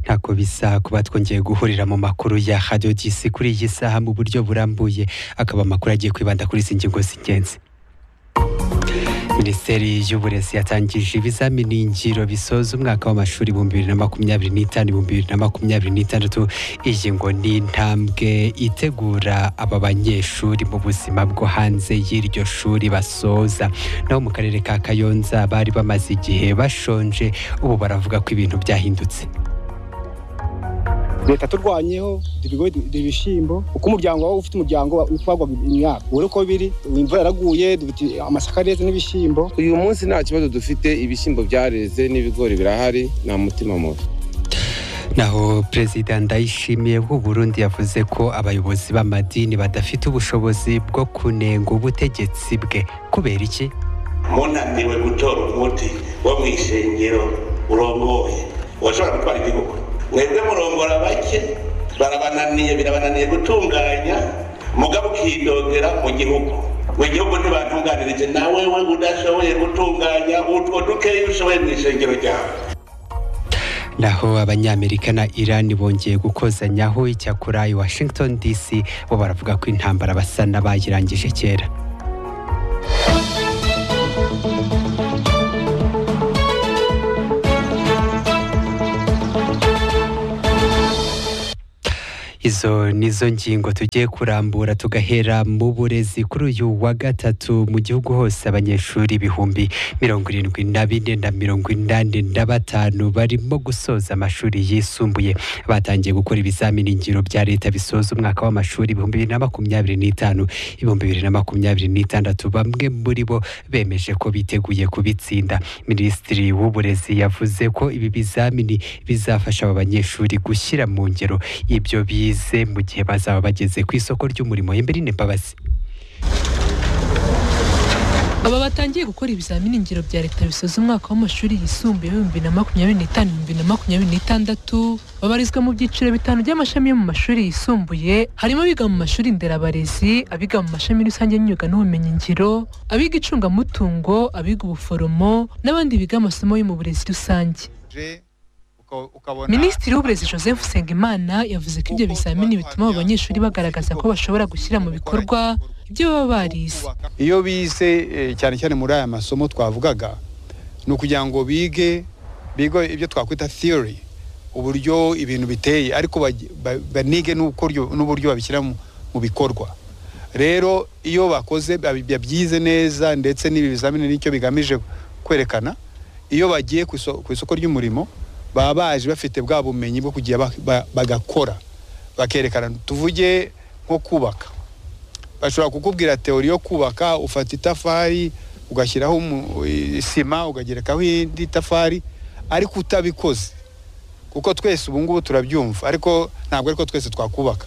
ntako bisa kuba twongeye guhurira mu makuru ya radio gisi kuri iyi saha mu buryo burambuye akaba amakuru agiye kwibanda kuri izi ngingo z'ingenzi minisiteri y'uburezi yatangije ibizamini ngiro bisoza umwaka w'amashuri ibihumbi bibiri na makumyabiri n'itanu ibihumbi bibiri na makumyabiri n'itandatu iyi ngo ni intambwe itegura aba banyeshuri mu buzima bwo hanze y'iryo shuri basoza naho mu karere ka kayonza bari bamaze igihe bashonje ubu baravuga ko ibintu byahindutse leta turwanyeho ibigori ibishyimbo uko umuryango waba ufite umuryango wagwaga imyaka ubu uko biri imvura yaraguye dufite amasaka neza n'ibishyimbo uyu munsi nta kibazo dufite ibishyimbo byareze n'ibigori birahari nta mutima mubi naho perezida ndayishimiye w'u Burundi yavuze ko abayobozi b'amadini badafite ubushobozi bwo kunenga ubutegetsi bwe kubera iki munaniwe gutora umuti wo mu ishengero urongoye washobora gutwara igihugu mwebwe murongora bake barabananiye birabananiye gutunganya mugabo ukidogera mu gihugu mu gihugu ntibatunganirije nawe we udashoboye gutunganya utwo dukeya ushoboye mu ishengero ryawe naho abanyamerika na irani bongeye gukozanyaho icyakora i washington dc bo baravuga ko intambara basa n'abayirangije kera izo nizo ngingo tugiye kurambura tugahera mu burezi kuri uyu wa gatatu mu gihugu hose abanyeshuri ibihumbi mirongo irindwi na bine na mirongo inani na batanu barimo gusoza amashuri yisumbuye batangiye gukora ibizamini ngiro bya leta bisoza umwaka w'amashuri ibihumbi bibiri na makumyabiri n'itanu ibihumbi bibiri na makumyabiri n'itandatu bamwe muri bo bemeje ko biteguye kubitsinda minisitiri w'uburezi yavuze ko ibi bizamini bizafasha aba banyeshuri gushyira mu ngero ibyo bize mu gihe bazaba bageze ku isoko ry'umurimo Emberine Mbabazi aba batangiye gukora ibizamini ngiro bya leta bisoza umwaka w'amashuri yisumbuye w'ibihumbi na makumyabiri n'itanu ibihumbi na makumyabiri n'itandatu babarizwa mu byiciro bitanu by'amashami yo mu mashuri yisumbuye harimo abiga mu mashuri nderabarezi abiga mu mashami rusange y'imyuga n'ubumenyingiro abiga icungamutungo abiga ubuforomo n'abandi biga amasomo yo mu burezi rusange minisitiri w'uburezi joseph nsengimana yavuze ko ibyo bizamini bituma abo banyeshuri bagaragaza ko bashobora gushyira mu bikorwa ibyo baba barize iyo bize eh, cyane cyane muri aya masomo twavugaga ni ukugira ngo bige bige ibyo twakwita theory uburyo ibintu biteye ariko baj- ba- banige n'ukoryo- n'uburyo babishyira mu mu bikorwa rero iyo bakoze babi- babyize neza ndetse n'ibi bizamini nicyo bigamije kwerekana iyo bagiye ku iso- ku isoko ry'umurimo baba baje bafite bwa bumenyi bwo kugira ba- ba- bagakora bakerekana tuvuge nko kubaka bashobora kukubwira teori yo kubaka ufata itafari ugashyiraho umu- isima ukagerekaho indi tafari ariko utabikoze kuko twese ubu ngubu turabyumva ariko ntabwo ariko twese twakubaka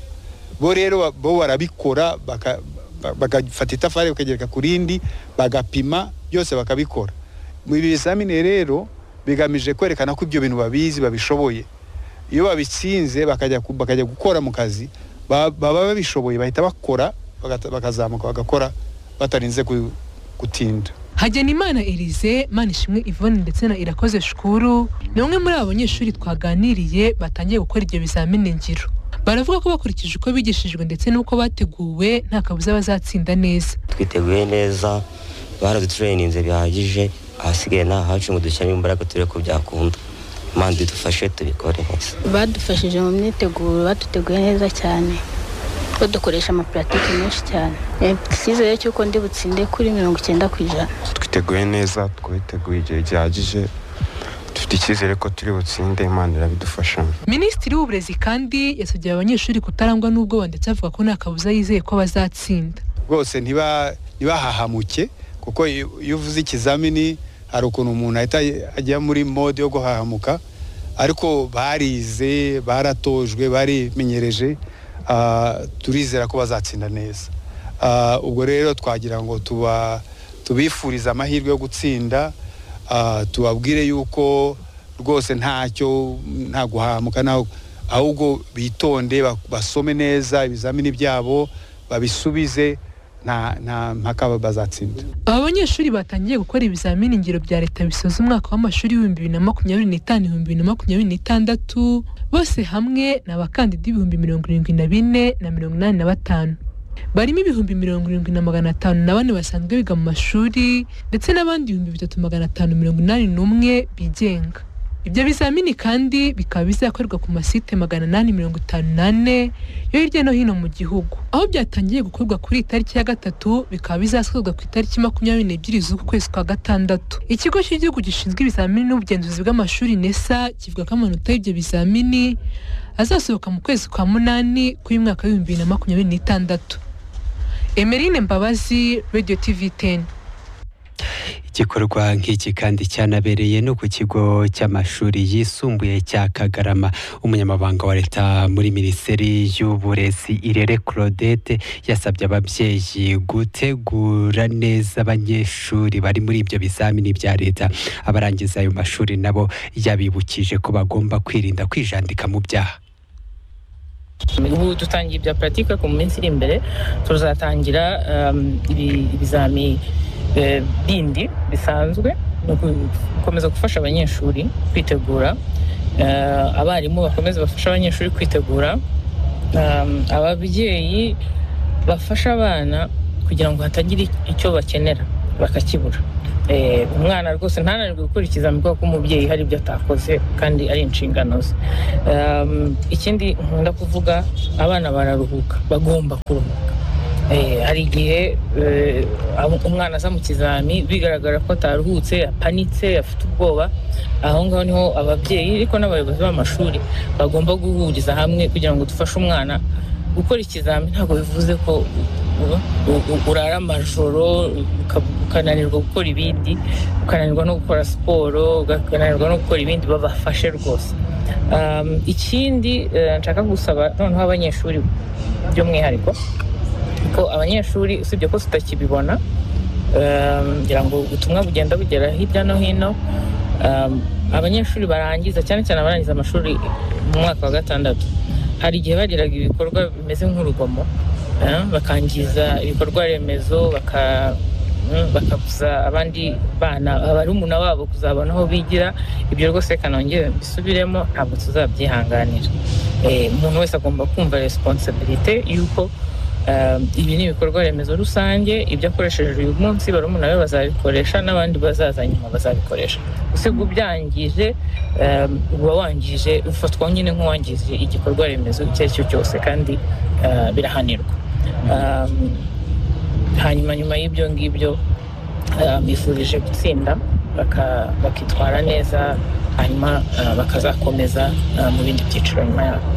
bo rero ba- bo barabikora baka- ba- bagafata itafari bakagereka ku rindi bagapima byose bakabikora mu ibi bizamini rero bigamije kwerekana ko ibyo bintu babizi babishoboye iyo babitsinze bakajya ku- bakajya gukora mu kazi ba- baba babishoboye bahita bakora bagata- bakazamuka bagakora batarinze gu- gutinda hagenimana elise manishimwe yvonne ndetse na irakoze shukuru ni bamwe muri abo banyeshuri twaganiriye batangiye gukora ibyo bizamini ngiro baravuga ko bakurikije uko bigishijwe ndetse n'uko bateguwe nta kabuza bazatsinda neza twiteguye neza baraduturayininze bihagije ahasigaye ni ahacu ngo dushyiremo imbaraga turebe ko byakunda imana idufashe tubikore neza badufashije mu myiteguro baduteguye neza cyane badukoresha amapuratike menshi cyane Eh, icyizere cy'uko ndi butsinde kuri mirongo icyenda ku ijana twiteguye neza twiteguye igihe gihagije dufite icyizere ko turi butsinde imana irabidufashamo minisitiri w'uburezi kandi yasabye aba banyeshuri kutarangwa n'ubwoba ndetse avuga ko nta kabuza yizeye ko bazatsinda rwose ntiba- ntibahahamuke kuko iyo iyo uvuze ikizamini hari ukuntu umuntu ahita ajya muri mode yo guhahamuka ariko barize baratojwe barimenyereje ah, turizera ko bazatsinda neza Ah, ubwo rero twagira ngo tuba tubifurize amahirwe yo gutsinda ah, tubabwire yuko rwose ntacyo nta guhahamuka nta ahubwo bitonde ba- basome neza ibizamini byabo babisubize nta nta mpaka bazatsinda aba banyeshuri batangiye gukora ibizamini ngiro bya leta bisoza umwaka w'amashuri w'ibihumbi bibiri na makumyabiri n'itanu ibihumbi bibiri na makumyabiri n'itandatu bose hamwe ni abakandida ibihumbi mirongo irindwi na bine na mirongo inani na batanu barimo ibihumbi mirongo irindwi na magana atanu na bane basanzwe biga mu mashuri ndetse n'abandi ibihumbi bitatu magana atanu mirongo inani n'umwe bigenga ibyo bizamini kandi bikaba bizakorerwa ku masite magana inani mirongo itanu n'ane yo hirya no hino mu gihugu aho byatangiye gukorwa kuri iyi tariki ya gatatu bikaba bizasozwa ku itariki makumyabiri n'ebyiri z'uku kwezi kwa gatandatu ikigo cy'igihugu gishinzwe ibizamini n'ubugenzuzi bw'amashuri nesa kivuga ko amanota y'ibyo bizamini azasohoka mu kwezi kwa munani kw'umwaka w'ibihumbi bibiri na makumyabiri n'itandatu emerine mbabazi radio tv teni igikorwa nk'iki kandi cyanabereye no ku kigo cy'amashuri yisumbuye cya kagarama umunyamabanga wa leta muri minisiteri y'uburezi irere claudette yasabye ababyeyi gutegura neza abanyeshuri bari muri ibyo bizamini bya leta abarangiza ayo mashuri nabo yabibukije ko bagomba kwirinda kwijandika mu byaha ubu dutangiye ibya puratike ku minsi iri imbere tuzatangira um, ibi- ibizami eh, bindi bisanzwe ni ugukomeza gufasha abanyeshuri kwitegura eh, abarimu bakomeze bafashe abanyeshuri kwitegura Um, ababyeyi bafasha abana kugira ngo hatagira icyo bakenera bakakibura Eh, umwana rwose ntananirwe gukurikiza kubera ko umubyeyi hari ibyo atakoze kandi ari inshingano ze Um, ikindi nkunda kuvuga abana bararuhuka bagomba kuruhuka Eh, hari igihe eh, ab- umwana aza mu kizami bigaragara ko ataruhutse apanitse afite ubwoba aho ngaho niho ababyeyi ariko n'abayobozi b'amashuri bagomba guhuriza hamwe kugira ngo dufashe umwana gukora ikizami ntabwo bivuze ko u- u- u- urara amajoro uka- ukananirwa gukora ibindi ukananirwa no gukora siporo ukananirwa no gukora ibindi babafashe rwose Um, ikindi eh, nshaka gusaba noneho abanyeshuri by'umwihariko ko abanyeshuri usibye ko tutakibibona um, ngira ngo ubutumwa bugenda bugera hirya no hino um, abanyeshuri barangiza cyane cyane abarangiza amashuri mu mwaka wa gatandatu hari igihe bagiraga ibikorwa bimeze nk'urugomo eh, bakangiza ibikorwa remezo baka mm, bakabuza abandi bana barumuna babo kuzabona aho bigira ibyo rwose reka nongere mbisubiremo ntabwo tuzabyihanganira Eh, umuntu wese agomba kumva responsibility y'uko um, ibi ni ibikorwa remezo rusange ibyo akoresheje uyu munsi barumuna be bazabikoresha n'abandi bazaza nyuma bazabikoresha usiga ubyangije um, uba wangije ufatwa nyine nk'uwangije igikorwa remezo icyo ari cyo cyose kandi uh, birahanirwa um, hanyuma nyuma y'ibyo ngibyo uh, bifurije gutsinda baka- bakitwara neza hanyuma uh, bakazakomeza uh, mu bindi byiciro nyuma yabo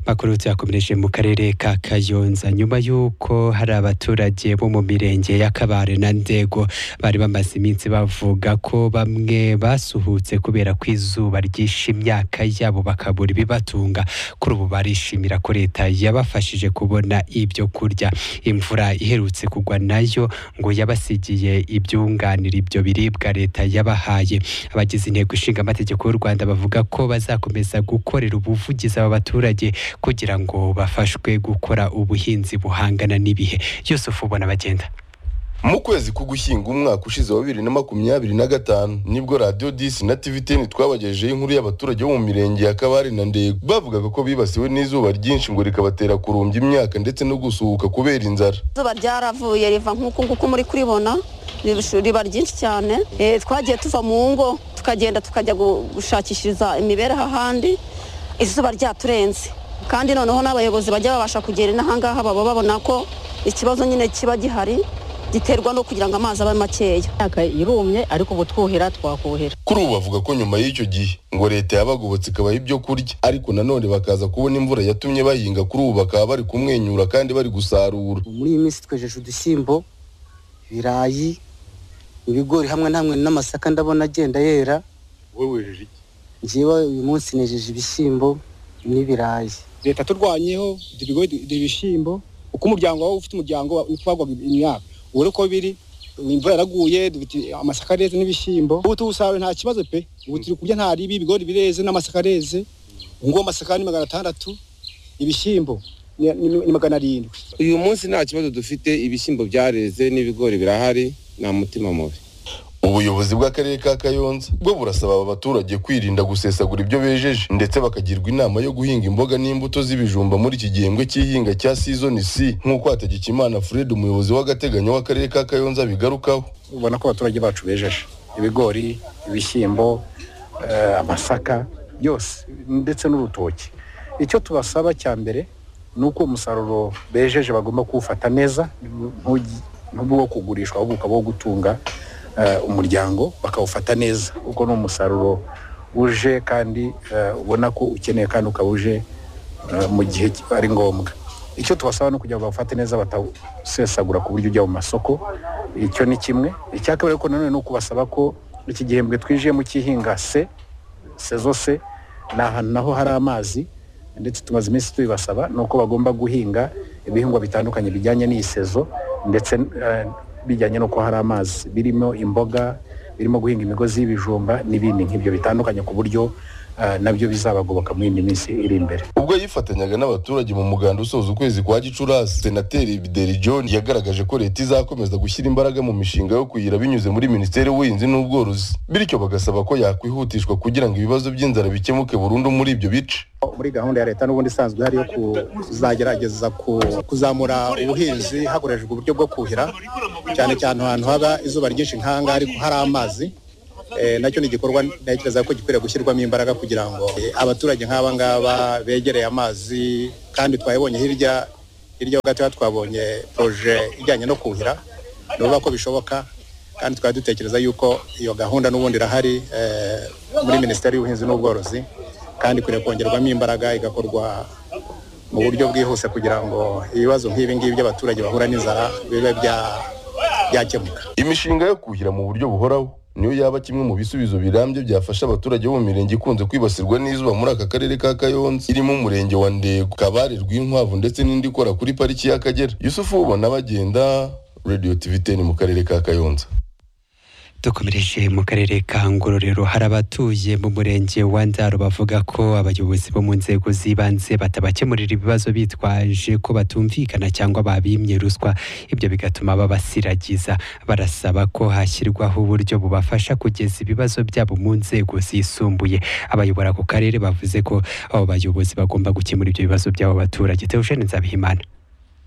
Makuru tuyakomereje mu karere ka Kayonza nyuma y'uko hari abaturage bo mu mirenge ya Kabare na Ndego bari bamaze iminsi bavuga ko bamwe basuhutse kubera ko izuba ryishe imyaka yabo bakabura ibibatunga kuri ubu barishimira ko leta yabafashije kubona ibyo kurya imvura iherutse kugwa nayo ngo yabasigiye ibyunganira ibyo biribwa leta yabahaye abagize intego ishinga amategeko y'u Rwanda bavuga ko bazakomeza gukorera ubuvugizi aba baturage kugira ngo bafashwe gukora ubuhinzi buhangana n'ibihe yusufu ubona bagenda mu kwezi k'ugushyinga umwaka ushize wa bibiri na makumyabiri na gatanu nibwo radiyo disi na tiviteni twabagejejeho inkuru y'abaturage bo mu mirenge ya kabari na ndego bavugaga ko bibasiwe n'izuba ryinshi ngo rikabatera kurumbya imyaka ndetse no gusuhuka kubera inzara izuba ryaravuye riva nk'uku nguku muri kuribona ribu- riba ryinshi cyane Eh, twagiye tuva mu ngo tukagenda tukajya gu- gushakishiriza imibereho ahandi izuba ryaturenze kandi noneho n'abayobozi bajya babasha kugera inahangaha baba babona ko ikibazo nyine kiba gihari giterwa no kugira ngo amazi abe makeya imyaka irumye ariko ubu twuhira twakuhira kuri ubu bavuga ko nyuma y'icyo gihe ngo leta yabagobotse ikabaha ibyo kurya ariko nanone bakaza kubona imvura yatumye bahinga kuri ubu bakaba bari kumwenyura kandi bari gusarura muri iyi minsi twejeje udushyimbo ibirayi ibigori hamwe na hamwe n'amasaka ndabona agenda yera wowe wejeje iki njyewe uyu munsi nejeje ibishyimbo n'ibirayi leta turwanyeho ibyo bigori ibyo bishyimbo uko umuryango wawe ufite umuryango ntitwagwaga imyaka ubu rero uko biri imvura yaraguye dufite amasaka areze n'ibishyimbo ubu tuwusarura nta kibazo pe ubu turi kurya nta ribi ibigori bireze n'amasaka areze ubu ngubu amasaka ni magana atandatu ibishyimbo ni- ni ni magana arindwi uyu munsi nta kibazo dufite ibishyimbo byareze n'ibigori birahari nta mutima mubi ubuyobozi bw'akarere ka kayonza bwo burasaba aba baturage kwirinda gusesagura ibyo bejeje ndetse bakagirwa inama yo guhinga imboga n'imbuto z'ibijumba muri iki gihembwe cy'ihinga cya sizoni c nk'uko hategekimana fred umuyobozi w'agateganyo w'akarere ka kayonza bigarukaho ubona ko abaturage bacu bejeje ibigori ibishyimbo eh, amasaka byose ndetse n'urutoki icyo tubasaba cya mbere ni uko umusaruro bejeje bagomba kuwufata neza ntugi- ntube uwo kugurishwa ahubwo ukaba uwo gutunga eh, umuryango bakawufata neza kuko ni umusaruro uje kandi eh, ubona ko ukeneye kandi ukaba uje eh, mu gihe ari ngombwa icyo tubasaba ni ukugira ngo bawufate neza batawusesagura ku buryo ujya mu masoko icyo ni kimwe icya kabiri ariko nanone ni ukubasaba ko iki gihembwe twinjiyemo cy'ihinga se sezo se ni ahantu naho hari amazi ndetse tumaze iminsi tubibasaba ni uko bagomba guhinga ibihingwa bitandukanye bijyanye n'iyi sezo ndetse eh, bijyanye n'uko hari amazi birimo imboga birimo guhinga imigozi y'ibijumba n'ibindi nk'ibyo bitandukanye ku buryo ah, nabyo bizabagoboka mu yindi minsi iri imbere ubwo yifatanyaga n'abaturage mu muganda usoza ukwezi kwa gicurasi senateri bideri john yagaragaje ko leta izakomeza gushyira imbaraga mu mishinga yo kuyira binyuze muri minisiteri y'ubuhinzi n'ubworozi bityo bagasaba ko yakwihutishwa kugira ngo ibibazo by'inzara bikemuke burundu muri ibyo bice muri gahunda ya leta n'ubundi isanzwe ihari yo kuzagerageza ku- kuzamura ubuhinzi hakoreshejwe uburyo bwo kuhira cyane cyane ahantu haba izuba ryinshi nk'ahangaha ariko hari amazi Eh, nacyo ni igikorwa ntekereza ko gikwiriye gushyirwamo imbaraga kugira ngo eh, abaturage nk'aba ngaba begereye amazi kandi twabibonye hirya hirya ho gatoya twabonye poroje ijyanye no kuhira ni ukuvuga ko bishoboka kandi twari dutekereza yuko iyo gahunda n'ubundi irahari eh, muri minisiteri y'ubuhinzi n'ubworozi kandi ikwiriye kongerwamo imbaraga igakorwa mu buryo bwihuse kugira ngo ibibazo nk'ibi ngibi by'abaturage bahura n'inzara bibe bya- byakemuka imishinga yo kuhira mu buryo buhoraho niyo yaba kimwe mu bisubizo birambye byafasha abaturage bo mu mirenge ikunze kwibasirwa n'izuba muri aka karere ka kayonza irimo umurenge wa ndego kabare rw'inkwavu ndetse n'indi ikora kuri pariki y'akagera yusufu ubona bagenda radiyo tiviteni mu karere ka kayonza dukomereje mu karere ka ngororero hari abatuye mu murenge wa ndaro bavuga ko abayobozi bo mu nzego z'ibanze batabakemurira ibibazo bitwaje ko batumvikana cyangwa babimye ruswa ibyo bigatuma babasiragiza barasaba ko hashyirwaho uburyo bubafasha kugeza ibibazo byabo mu nzego zisumbuye abayobora ako karere bavuze ko abo bayobozi bagomba gukemura ibyo bibazo by'abo baturage tewushene nzabihimana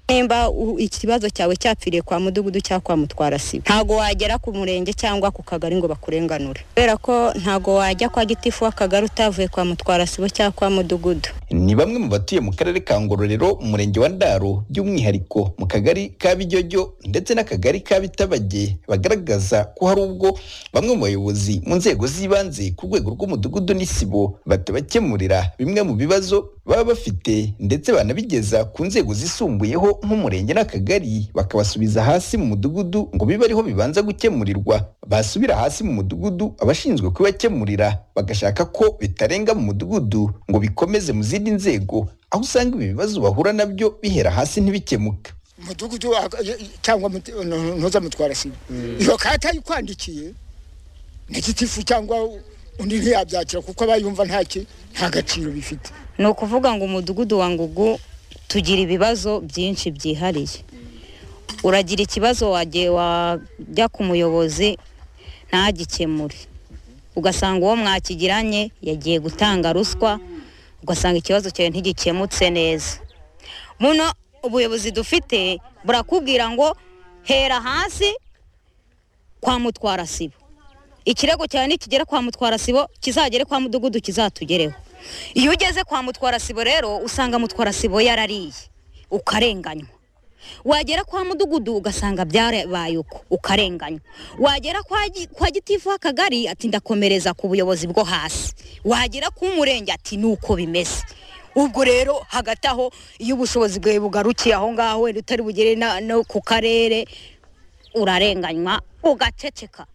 nimba u- ikibazo cyawe cyapfiriye kwa mudugudu cyangwa kwa mutwara sibo ntago wagera ku murenge cyangwa ku kagari ngo bakurenganure kubera ko ntago wajya kwa gitifu w'akagari utavuye kwa mutwara sibo cyangwa kwa mudugudu ni bamwe mu batuye mu karere ka ngororero umurenge wa ndaro by'umwihariko mu kagari ka bijyojyo ndetse n'akagari ka bitabage bagaragaza ko hari ubwo bamwe mu bayobozi mu nzego z'ibanze ku rwego rw'umudugudu n'isibo batabakemurira bimwe mu bibazo baba bafite ndetse banabigeza ku nzego zisumbuyeho nk'umurenge n'akagari bakabasubiza hasi mu mudugudu ngo bibe ariho bibanza gukemurirwa basubira hasi mu mudugudu abashinzwe kubibakemurira bagashaka ko bitarenga mu mudugudu ngo bikomeze mu zindi nzego aho usanga ibi bibazo bahura nabyo bihera hasi ntibikemuke mudugudu aka- y- y- cyangwa mut- no- ntuzamutwara sibo iyo kata ayikwandikiye na gitifu cyangwa undi ntiyabyakira kuko aba yumva nta ki- nta gaciro bifite ni ukuvuga ngo umudugudu wa ngugu tugira ibibazo byinshi byihariye uragira ikibazo wagiye wajya ku muyobozi ntagikemure ugasanga uwo mwakigiranye yagiye gutanga ruswa ugasanga ikibazo cyawe ntigikemutse neza muno ubuyobozi dufite burakubwira ngo hera hasi kwa mutwara sibo ikirego cyawe nikigera kwa mutwara sibo kizagere kwa mudugudu kizatugereho iyo ugeze kwa mutwara sibo rero usanga mutwara sibo yarariye ukarenganywa wagera kwa mudugudu ugasanga byarabaye uko ukarenganywa wagera kwa, gi- kwa gitifu w'akagari ati ndakomereza ku buyobozi bwo hasi wagera ku murenge ati ni uko bimeze ubwo rero hagati aho iyo ubushobozi bwawe bugarukiye aho ngaho wenda utari bugere na- no ku karere urarenganywa ugaceceka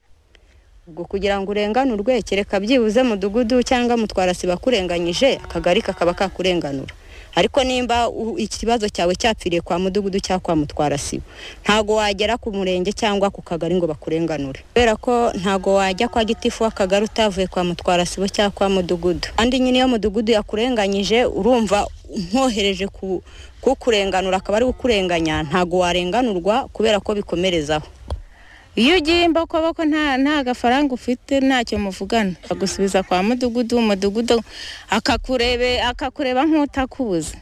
ubwo kugira ngo urenganurwe kereka byibuze mudugudu cyangwa mutwara siba kurenganyije akagari kakaba kakurenganura ariko nimba u- ikibazo cyawe cyapfiriye kwa mudugudu cyangwa kwa mutwara sibo ntago wagera ku murenge cyangwa ku kagari ngo bakurenganure kubera ko ntago wajya kwa gitifu w'akagari utavuye kwa mutwara sibo cyangwa kwa mudugudu kandi nyine iyo mudugudu yakurenganyije urumva nkohereje ku kukurenganura akaba ari kukurenganya ntago warenganurwa kubera ko bikomerezaho iyo ugiye imboko boko nta nta gafaranga ufite ntacyo muvugana agusubiza kwa mudugudu umudugudu akakurebe akakureba nk'utakubuza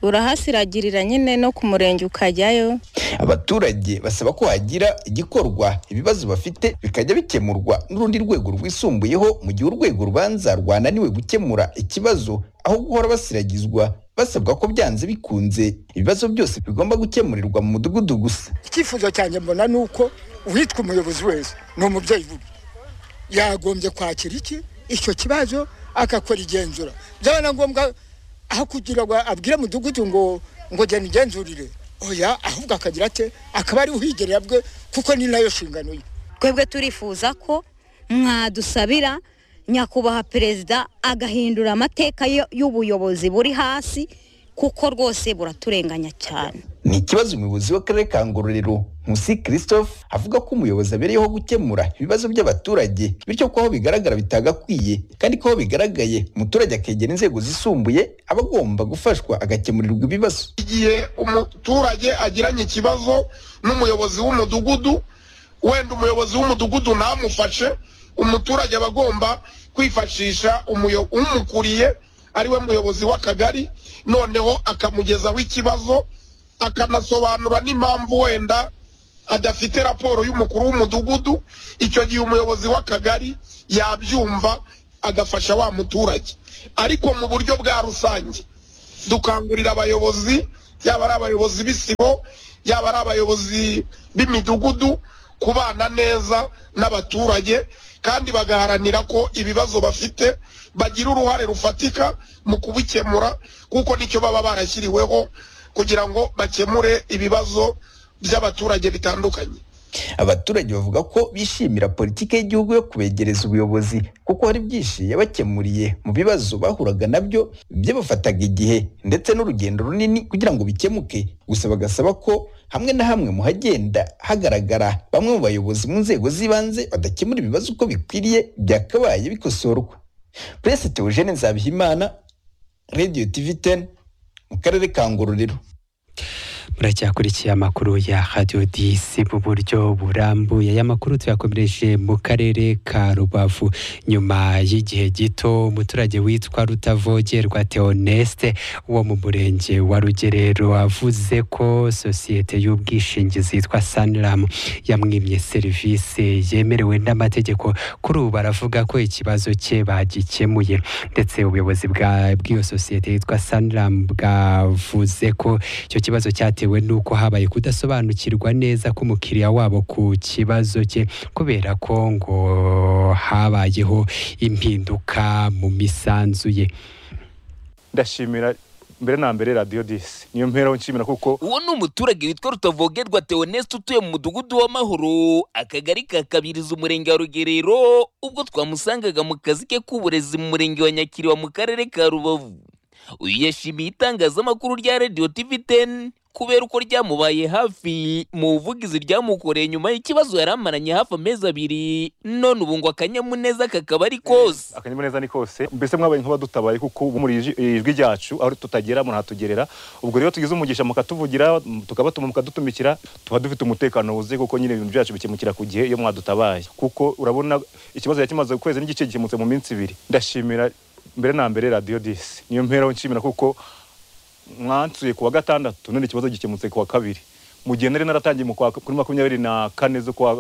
urahasiragirira nyine no ku murenge ukajyayo abaturage basaba ko hagira igikorwa ibibazo bafite bikajya bikemurwa n'urundi rwego rwisumbuyeho mu gihe urwego rubanza rwananiwe gukemura ikibazo aho guhora basiragizwa basabwa ko byanze bikunze ibibazo byose bigomba gukemurirwa mu mudugudu gusa icyifuzo cyanjye mbona ni uko uwitwa umuyobozi wese ni umubyeyi bubi yagombye kwakira iki icyo kibazo akakora igenzura byaba na ngombwa aho kugira ngo abwire mudugudu ngo ngo genda igenzurire oya ahubwo akagira ate akaba ari uhigerera bwe kuko ni nayo nshingano ye twebwe turifuza ko mwadusabira nyakubahwa perezida agahindura amateka yo- y'ubuyobozi buri hasi kuko rwose buraturenganya cyane ni ikibazo umuyobozi w'akarere ka ngororero nkusi christophe avuga ko umuyobozi abereyeho gukemura ibibazo by'abaturage bityo ko aho bigaragara bitagakwiye kandi ko aho bigaragaye umuturage akegera inzego zisumbuye aba agomba gufashwa agakemurirwa ibibazo igihe umuturage agiranye ikibazo n'umuyobozi w'umudugudu wenda umuyobozi w'umudugudu ntamufashe umuturage aba agomba kwifashisha umuyo- umukuriye ariwe muyobozi w'akagari noneho akamugezaho ikibazo akanasobanura n'impamvu wenda adafite raporo y'umukuru w'umudugudu icyo gihe umuyobozi w'akagari yabyumva agafasha wa muturage ariko mu buryo bwa rusange dukangurira abayobozi yaba ari abayobozi b'isibo yaba ari abayobozi b'imidugudu kubana neza n'abaturage kandi bagaharanira ko ibibazo bafite bagira uruhare rufatika mu kubikemura kuko nicyo baba barashyiriweho kugira ngo bakemure ibibazo by'abaturage bitandukanye abaturage bavuga ko bishimira politiki y'igihugu yo kubegereza ubuyobozi kuko hari byinshi yabakemuriye mu bibazo bahuraga nabyo byabafataga igihe ndetse n'urugendo runini kugira ngo bikemuke gusa bagasaba ko hamwe na hamwe mu hagenda hagaragara bamwe mu bayobozi mu nzego z'ibanze badakemura ibibazo uko bikwiriye byakabaye bikosorwa purese teogene nzabihimana radiyo tivi teni mu karere ka ngororero muracyakurikiye amakuru ya radiyo disi mu buryo burambuye aya makuru tuyakomereje mu karere ka rubavu nyuma y'igihe gito umuturage witwa rutavogerwa teoneste wo mu murenge wa rugerero avuze ko sosiyete y'ubwishingizi yitwa saniramu yamwimye serivisi yemerewe n'amategeko kuri ubu baravuga ko ikibazo cye bagikemuye ndetse ubuyobozi bwa- bw'iyo sosiyete yitwa saniramu bwavuze ko icyo kibazo cyatewe n'uko habaye kudasobanukirwa neza k'umukiriya wabo ku kibazo cye kubera ko ngo habayeho impinduka mu misanzu ye ndashimira mbere na mbere radiyo disi niyo mpereho nshimira kuko uwo ni umuturage witwa rutavogerwa teoneste utuye mu mudugudu w'amahoro akagari ka kabiriza umurenge wa rugerero ubwo twamusangaga mu kazi ke k'uburezi mu murenge wa nyakiriba mu karere ka rubavu uyu yashimiye itangazamakuru rya radiyo tivi teni kubera uko ryamubaye hafi mu buvugizi ryamukoreye nyuma y'ikibazo yari amaranye hafi amezi abiri none ubu ngo akanyamuneza kakaba ari kose akanyamuneza ni kose mbese mwabaye nk'abadutabaye kuko ubu muri iji- ijwi ryacu aho tutagera murahatugerera ubwo rero tugize umugisha mukatuvugira tukabatuma mukadutumikira tuba dufite umutekano wuzuye kuko nyine ibintu byacu bikemukira ku gihe iyo mwadutabaye kuko urabona ikibazo yari kimaze ukwezi n'igice gikemutse mu minsi ibiri ndashimira mbere na mbere radiyo disi niyo mpereho nshimira kuko mwansuye ku wa gatandatu none ikibazo gikemutse ku wa kabiri mu gihe nari naratangiye mu kwa- kuri makumyabiri na kane z'ukwa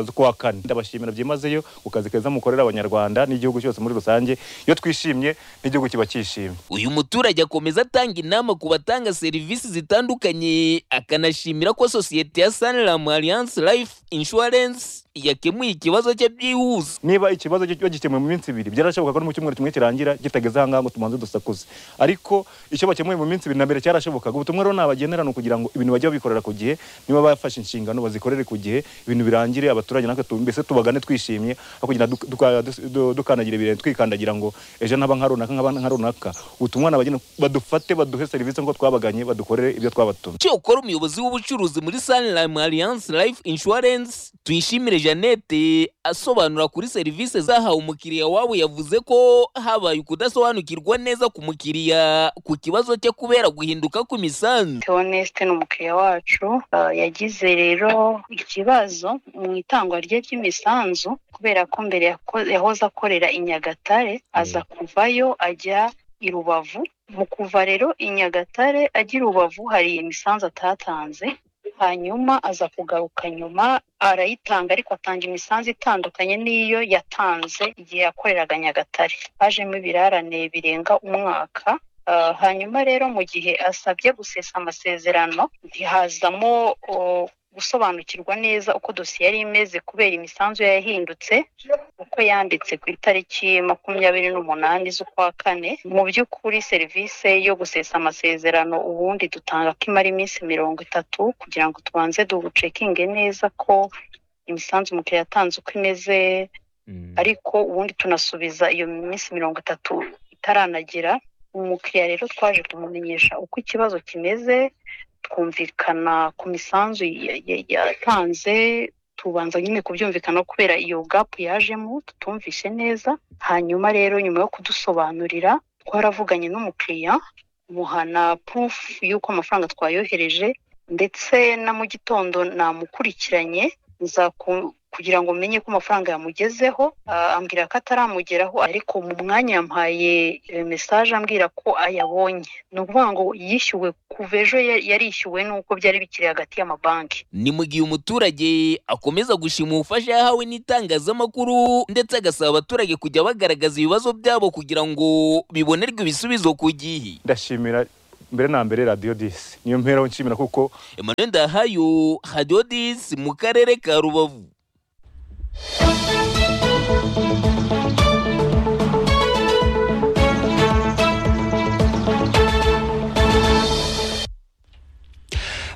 z'ukwa kane ndabashimira byimazeyo ku kazi keza mukorera abanyarwanda n'igihugu cyose muri rusange iyo twishimye n'igihugu kiba cyishimye uyu muturage akomeza atanga inama ku batanga serivisi zitandukanye akanashimira ko sosiyete ya saniramu alliance life insurance yakemuye ikibazo cye byihuse niba ikibazo cyo gikemuye mu minsi ibiri byarashobokaga no mu cyumweru kimwe kirangira kitageze ahangaha ngo tumanze dusakuze ariko icyo bakemuye mu minsi ibiri na mbere cyarashobokaga ubutumwa rero nabagenera ni ukugira ngo ibintu bajye babikorera ku gihe niba bafashe inshingano bazikorere ku gihe ibintu birangire abaturage natwe tu- mbese tubagane twishimye aho kugira duka- duka- dus- du- dukandagira ibirenge twikandagira ngo ejo ntaba nka runaka nkaba nka runaka ubutumwa nabagenera badufate baduhe serivisi nk'uko twabaganye badukorere ibyo twabatumye cyokora umuyobozi w'ubucuruzi muri saniramu alliance life insurance tuyishimire jeannette asobanura kuri serivisi zahawe umukiriya wabo yavuze ko habaye ukudasobanukirwa neza ku mukiriya ku kibazo cye kubera guhinduka kw'imisanzu Theoneste ni umukiriya wacu ah, yagize rero ikibazo mu itangwa rye ry'imisanzu kubera ko mbere yako- yahoze akorera i Nyagatare aza kuvayo ajya i Rubavu mu kuva rero i Nyagatare ajya i Rubavu hari imisanzu atatanze hanyuma aza kugaruka nyuma arayitanga ariko atanga imisanzu itandukanye n'iyo yatanze igihe yakoreraga Nyagatare hajemo ibirarane birenga umwaka Ah, hanyuma rero mu gihe asabye gusesa amasezerano ntihazamo o, gusobanukirwa neza uko dosiye yari imeze kubera imisanzu yahindutse uko yanditse ku itariki makumyabiri n'umunani z'ukwa kane mu by'ukuri serivisi yo gusesa amasezerano ubundi dutanga ko imara iminsi mirongo itatu kugira ngo tubanze ducekinge neza ko imisanzu umukiriya yatanze uko imeze ariko ubundi tunasubiza iyo minsi mirongo itatu itaranagera umukiriya rero twaje kumumenyesha uko ikibazo kimeze twumvikana ku misanzu ya- ya- yatanze tubanza nyine kubyumvikana kubera iyo gapu yajemo tutumvishe neza hanyuma rero nyuma yo kudusobanurira twaravuganye n'umukiriya muhana purufu y'uko amafaranga twayohereje ndetse na mu gitondo namukurikiranye nza ku- kugira ngo menye ko amafaranga yamugezeho Ah, ambwira ko ataramugeraho ariko mu mwanya yampaye eh, mesaje ambwira ko ayabonye ni ukuvuga ngo yishyuwe kuva ejo ya- yarishyuwe n'uko byari bikiri hagati y'amabanki ni mu gihe umuturage akomeza gushima ubufasha yahawe n'itangazamakuru ndetse agasaba abaturage kujya bagaragaza ibibazo byabo kugira ngo bibonerwe ibisubizo ku gihe ndashimira mbere na mbere radiyo disi niyo mpereho nshimira kuko emmanuel ndahayo hadiyo disi mu karere ka rubavu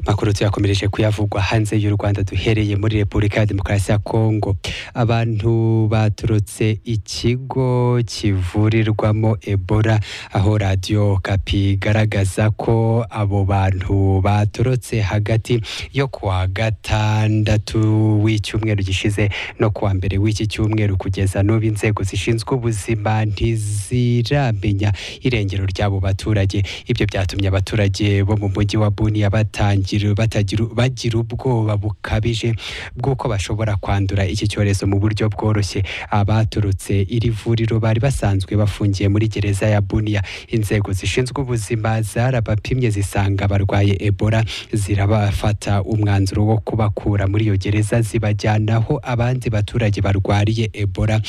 makuru tuyakomereje kuyavugwa hanze y'u Rwanda duhereye muri Repubulika ya Demokarasi ya Kongo abantu baturutse ikigo kivurirwamo Ebola aho radio Kapi igaragaza ko abo bantu baturutse hagati yo kuwa gatandatu w'icyumweru gishize no kuwa mbere w'iki cyumweru kugeza n'ubu inzego zishinzwe ubuzima ntiziramenya irengero ry'abo baturage ibyo byatumye abaturage bo mu mujyi wa Bunia batangira batagira bagira ubwoba bukabije bw'uko bashobora kwandura iki cyorezo mu buryo bworoshye abaturutse iri vuriro bari basanzwe bafungiye muri gereza ya Bunia inzego zishinzwe ubuzima zarabapimye zisanga barwaye Ebola zirabafata umwanzuro wo kubakura muri iyo gereza zibajyana aho abandi baturage barwariye Ebola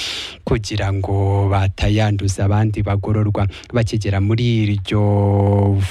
kugira ngo batayanduza abandi bagororwa bakigera muri iryo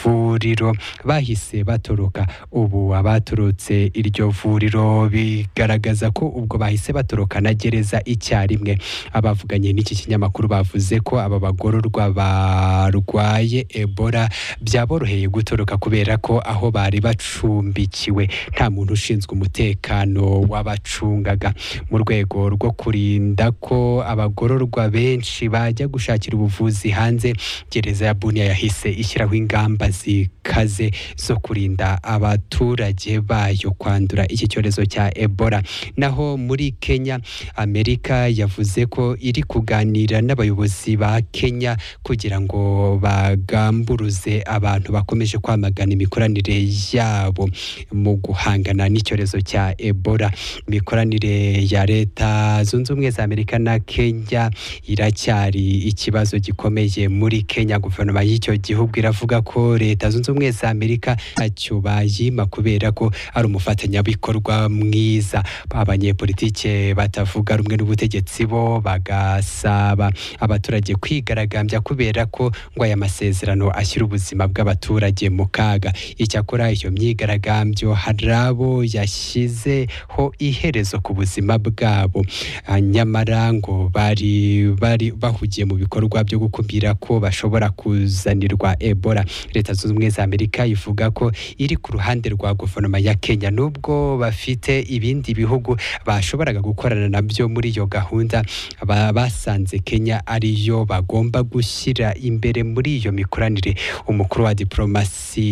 vuriro bahise batoroka ubu abaturutse iryo vuriro bigaragaza ko ubwo bahise batoroka na gereza icyarimwe abavuganye n'iki kinyamakuru bavuze ko aba bagororwa barwaye Ebola byaboroheye gutoroka kubera ko aho bari bacumbikiwe nta muntu ushinzwe umutekano wabacungaga mu rwego rwo kurinda ko abagororwa benshi bajya gushakira ubuvuzi hanze gereza ya Bunia yahise ishyiraho ingamba zikaze zo kurinda abaturage bayo kwandura iki cyorezo cya Ebola naho muri Kenya Amerika yavuze ko iri kuganira n'abayobozi ba Kenya kugira ngo bagamburuze abantu bakomeje kwamagana imikoranire yabo mu guhangana n'icyorezo cya Ebola imikoranire ya leta zunze ubumwe za Amerika na Kenya iracyari ikibazo gikomeye muri Kenya guverinoma y'icyo gihugu iravuga ko leta zunze ubumwe za Amerika ntacyo bayima kubera ko ari umufatanyabikorwa mwiza abanyepolitike batavuga rumwe n'ubutegetsi bo bagasaba abaturage kwigaragambya kubera ko ngo aya masezerano ashyira ubuzima bw'abaturage mu kaga icyakora iyo myigaragambyo hari abo yashyizeho iherezo ku buzima bwabo Ah, nyamara ngo bari bari bahugiye mu bikorwa byo gukumira ko bashobora kuzanirwa Ebola leta zunze ubumwe za Amerika ivuga ko iri ku ruhande rwa guverinoma ya Kenya nubwo bafite ibindi bihugu bashoboraga gukorana nabyo muri iyo gahunda ba- basanze Kenya ariyo bagomba gushyira imbere muri iyo mikoranire umukuru wa diplomasi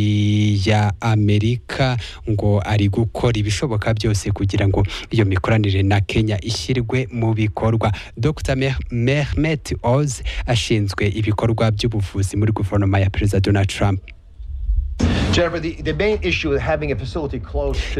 ya Amerika ngo ari gukora ibishoboka byose kugira ngo iyo mikoranire na Kenya ishyirwe mu bikorwa Dr Meh- Mehmet Oz ashinzwe ibikorwa by'ubuvuzi muri guverinoma ya Perezida Donald Trump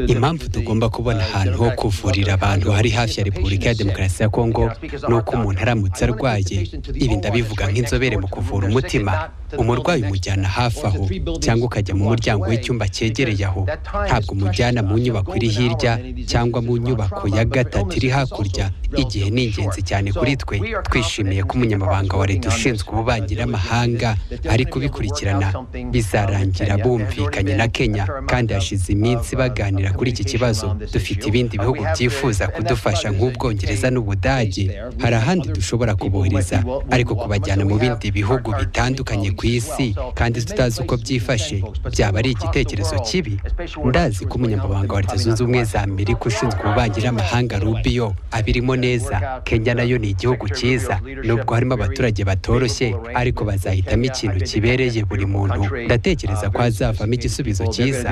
impamvu tugomba kubona ahantu ho kuvurira abantu hari hafi ya repubulika ya demokarasi ya kongo ni uko umuntu aramutse arwaye ibi ndabivuga nk'inzobere mu kuvura umutima umurwayi umujyana hafi aho cyangwa ukajya mu muryango w'icyumba cyegereye aho ntabwo umujyana mu nyubako iri hirya cyangwa mu nyubako ya gatatu iri hakurya igihe ni ingenzi cyane kuri twe twishimiye ko umunyamabanga wa leta ushinzwe ububanyi n'amahanga ari kubikurikirana bizarangira bumvikanye na kenya kandi hashize iminsi baganira kuri iki kibazo dufite ibindi bihugu byifuza kudufasha nk'ubwongereza n'ubudage hari ahandi dushobora kubohereza ariko kubajyana mu bindi bihugu bitandukanye ku isi kandi tutazi uko byifashe byaba ari igitekerezo kibi ndazi ko umunyamabanga wa leta zunze ubumwe za amerika ushinzwe ububanyi n'amahanga rubiyo abirimo neza kenya nayo ni igihugu cyiza nubwo harimo abaturage batoroshye ariko bazahitamo ikintu kibereye buri muntu ndatekereza ko hazavamo igisubizo cyiza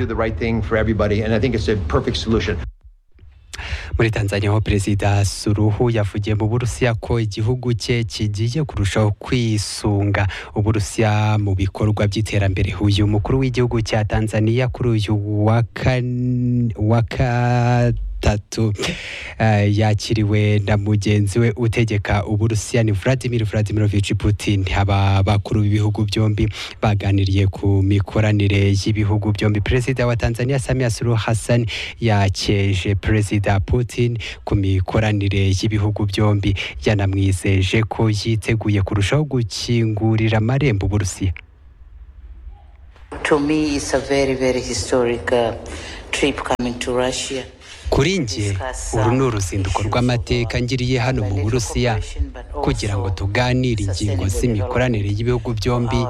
muri tanzania ho perezida suruhu yavugiye mu burusiya ko igihugu cye kigiye kurushaho kwisunga uburusiya mu bikorwa by'iterambere uyu mukuru w'igihugu cya tanzania kuri uyu wa kane- wa gatatu eh, yakiriwe na mugenzi we utegeka uburusiya ni vladimir vladimirovich putin aba bakuru b'ibihugu byombi baganiriye ku mikoranire y'ibihugu byombi perezida wa tanzania samia suluhu hassan yakeje perezida putin ku mikoranire y'ibihugu byombi yanamwizeje ko yiteguye kurushaho gukingurira amarembo uburusiya To me, it's a very, very historic uh, trip coming to Russia. kuri njye uru ni uruzinduko rw'amateka ngiriye hano mu burusiya kugira ngo tuganire ingingo z'imikoranire y'ibihugu byombi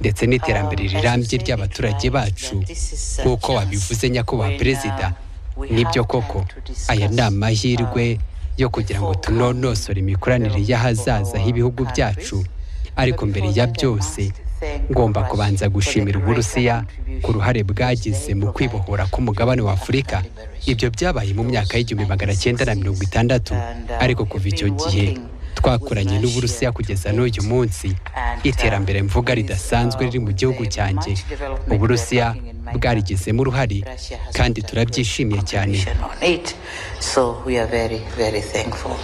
ndetse n'iterambere rirambye ry'abaturage bacu nk'uko wabivuze nyakubahwa perezida nibyo koko aya ni amahirwe yo kugira ngo tunonosore imikoranire y'ahazaza h'ibihugu byacu ariko mbere ya byose ngomba kubanza gushimira uburusiya ku ruhare bwagize mu kwibohora k'umugabane wa afurika ibyo byabaye mu myaka y'igihumbi magana cyenda na mirongo itandatu ariko kuva icyo gihe twakoranye n'uburusiya kugeza n'uyu munsi iterambere mvuga ridasanzwe riri mu gihugu cyanjye uburusiya bwarigizemo uruhare kandi turabyishimiye cyane On it, so we are very, very thankful.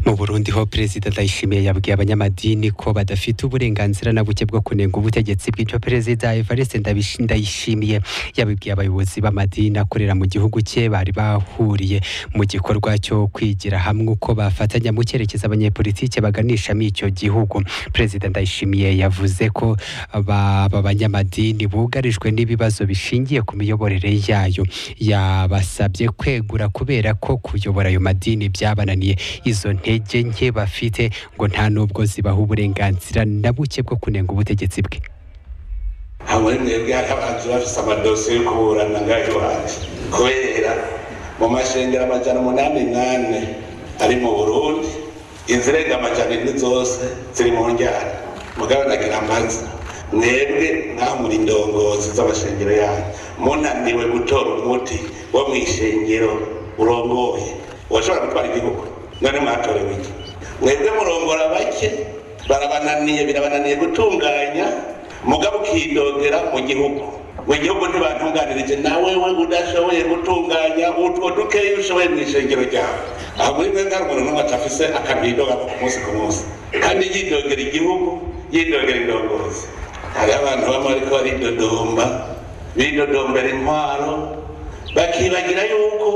mu burundi ho perezida ndayishimiye yabwiye abanyamadini ko badafite uburenganzira na buke bwo kunenga ubutegetsi bw'icyo perezida evariste Ndabishi- ndayishimiye yabibwiye abayobozi b'amadini akorera mu gihugu cye bari bahuriye mu gikorwa cyo kwigira hamwe uko bafatanya mu cyerekezo abanyepolitike baganishamo icyo gihugu perezida ndayishimiye yavuze ko ba- aba banyamadini bugarijwe n'ibibazo bishingiye ku miyoborere yayo yabasabye kwegura kubera ko kuyobora ayo madini byabananiye izo ntege nke bafite ngo nta n'ubwo zibaha uburenganzira na buke bwo kunenga ubutegetsi bwe aha muri mwebwe hari abantu bafite amadosiye yo kuburana ngaho iwacu kubera mu mashengero amajana umunani nane ari mu burundi izirenga amajana ine zose ziri mu njyana mugabe nagira ambaza mwebwe mwaho muri ndongozi z'amashengero yanyu munaniwe gutora umuti wo mu ishengero urongoye washobora gutwara igihugu none mwatorewe iki mwebwe murongora bake barabananiye birabananiye gutunganya mugabo ukidogera mu gihugu mu gihugu ntibantunganirije nawe we udashoboye gutunganya utwo dukeya ushoboye mu ishengero ryawe aha muri mwe nta muntu n'umwe atafise akanidoga ku munsi ku munsi kandi yidogera igihugu yidogera indongozi hari abantu bamwe bariko baridodomba bidodombera intwaro bakibagira yuko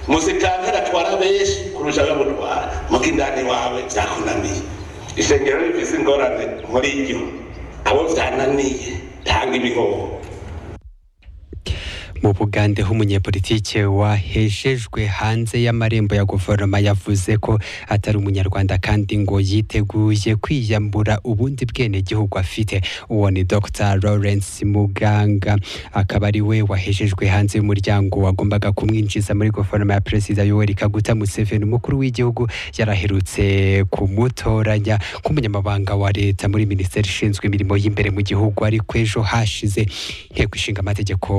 musitantera atwara benshi kurusha abamutwara muko indani wawe byakunaniye ishengero rifise ingorane muri ryo abo byananiye tanga ibihoho mu bugande h'umunyepolitike wahejejwe hanze y'amarembo ya guverinoma yavuze ko atari umunyarwanda kandi ngo yiteguye kwiyambura ubundi bwenegihugu afite uwo ni dr lawrence muganga akaba ari we wahejejwe hanze y'umuryango wagombaga kumwinjiza muri guverinoma ya perezida yoweri kaguta museveni umukuru w'igihugu yaraherutse kumutoranya nk'umunyamabanga wa leta muri minisiteri ishinzwe imirimo y'imbere mu gihugu ariko ejo hashize inteko ishinga amategeko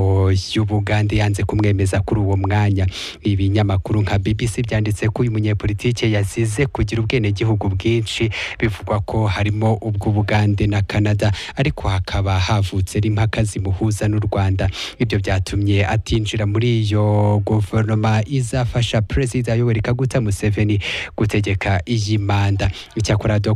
y'ubugande yanze kumwemeza kuri uwo mwanya ibinyamakuru nka bbc byanditse ko uyu munyepolitike yazize kugira ubwenegihugu bwinshi bivugwa ko harimo ubw'ubugande na canada ariko hakaba havutse n'impaka zimuhuza n'u rwanda ibyo byatumye atinjira muri iyo guverinoma izafasha perezida yoweri kaguta museveni gutegeka iyi manda icyakora